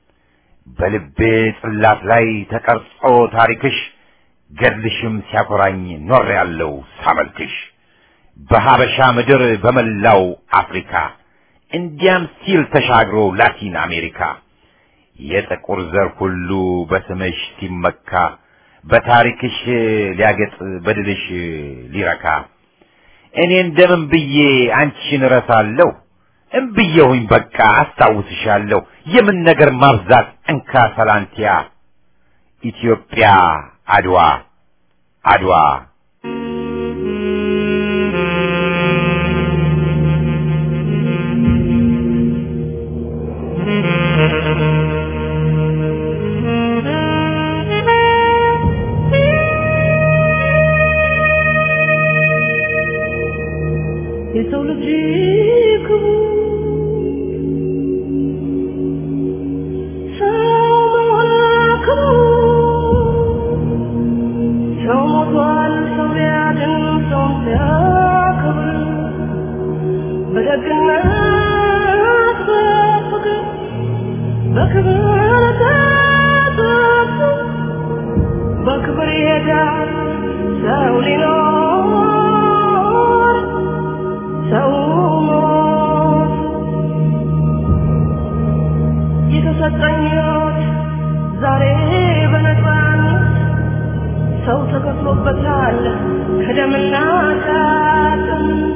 በልቤ ጽላት ላይ ተቀርጾ ታሪክሽ ገድልሽም ሲያኮራኝ ኖር ያለው ሳመልክሽ በሀበሻ ምድር በመላው አፍሪካ እንዲያም ሲል ተሻግሮ ላቲን አሜሪካ የጥቁር ዘር ሁሉ በስምሽ ሲመካ በታሪክሽ ሊያገጥ በድልሽ ሊረካ እኔ እንደምን ብዬ አንቺን እረሳለሁ እምብዬሁኝ በቃ አስታውስሻለሁ የምን ነገር ማብዛት እንካ ሰላንቲያ ኢትዮጵያ አድዋ አድዋ የሰው ልጅ ክቡር ሰው መሆን ክቡር ሰው ሞቷል ሰው ሊያድን ሰው ሲያከብር በደግነት በፍቅር በክብር ተጠርቶ በክብር ይሄዳል ሰው ሊኖር ሰው ሞት የተሰጠኝ ሕይወት ዛሬ በነፃነት ሰው ተከፍሎበታል ከደምና ከአጥንት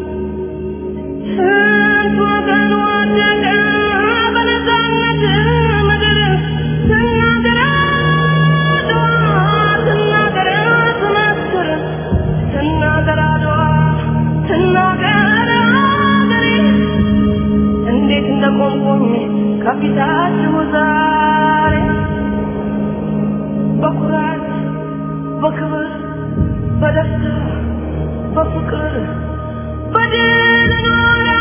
ስንት ወገን ወደቀ በነፃነት ምድር ትናገር አድዋ ትናገር ትመስክር ትናገር አድዋ ትናገር አገሬ እንዴት እንደቆምኩኝ ከፊታችሁ ዛሬ በኩራት በክብር በደስታ በፍቅር በድል ኖራ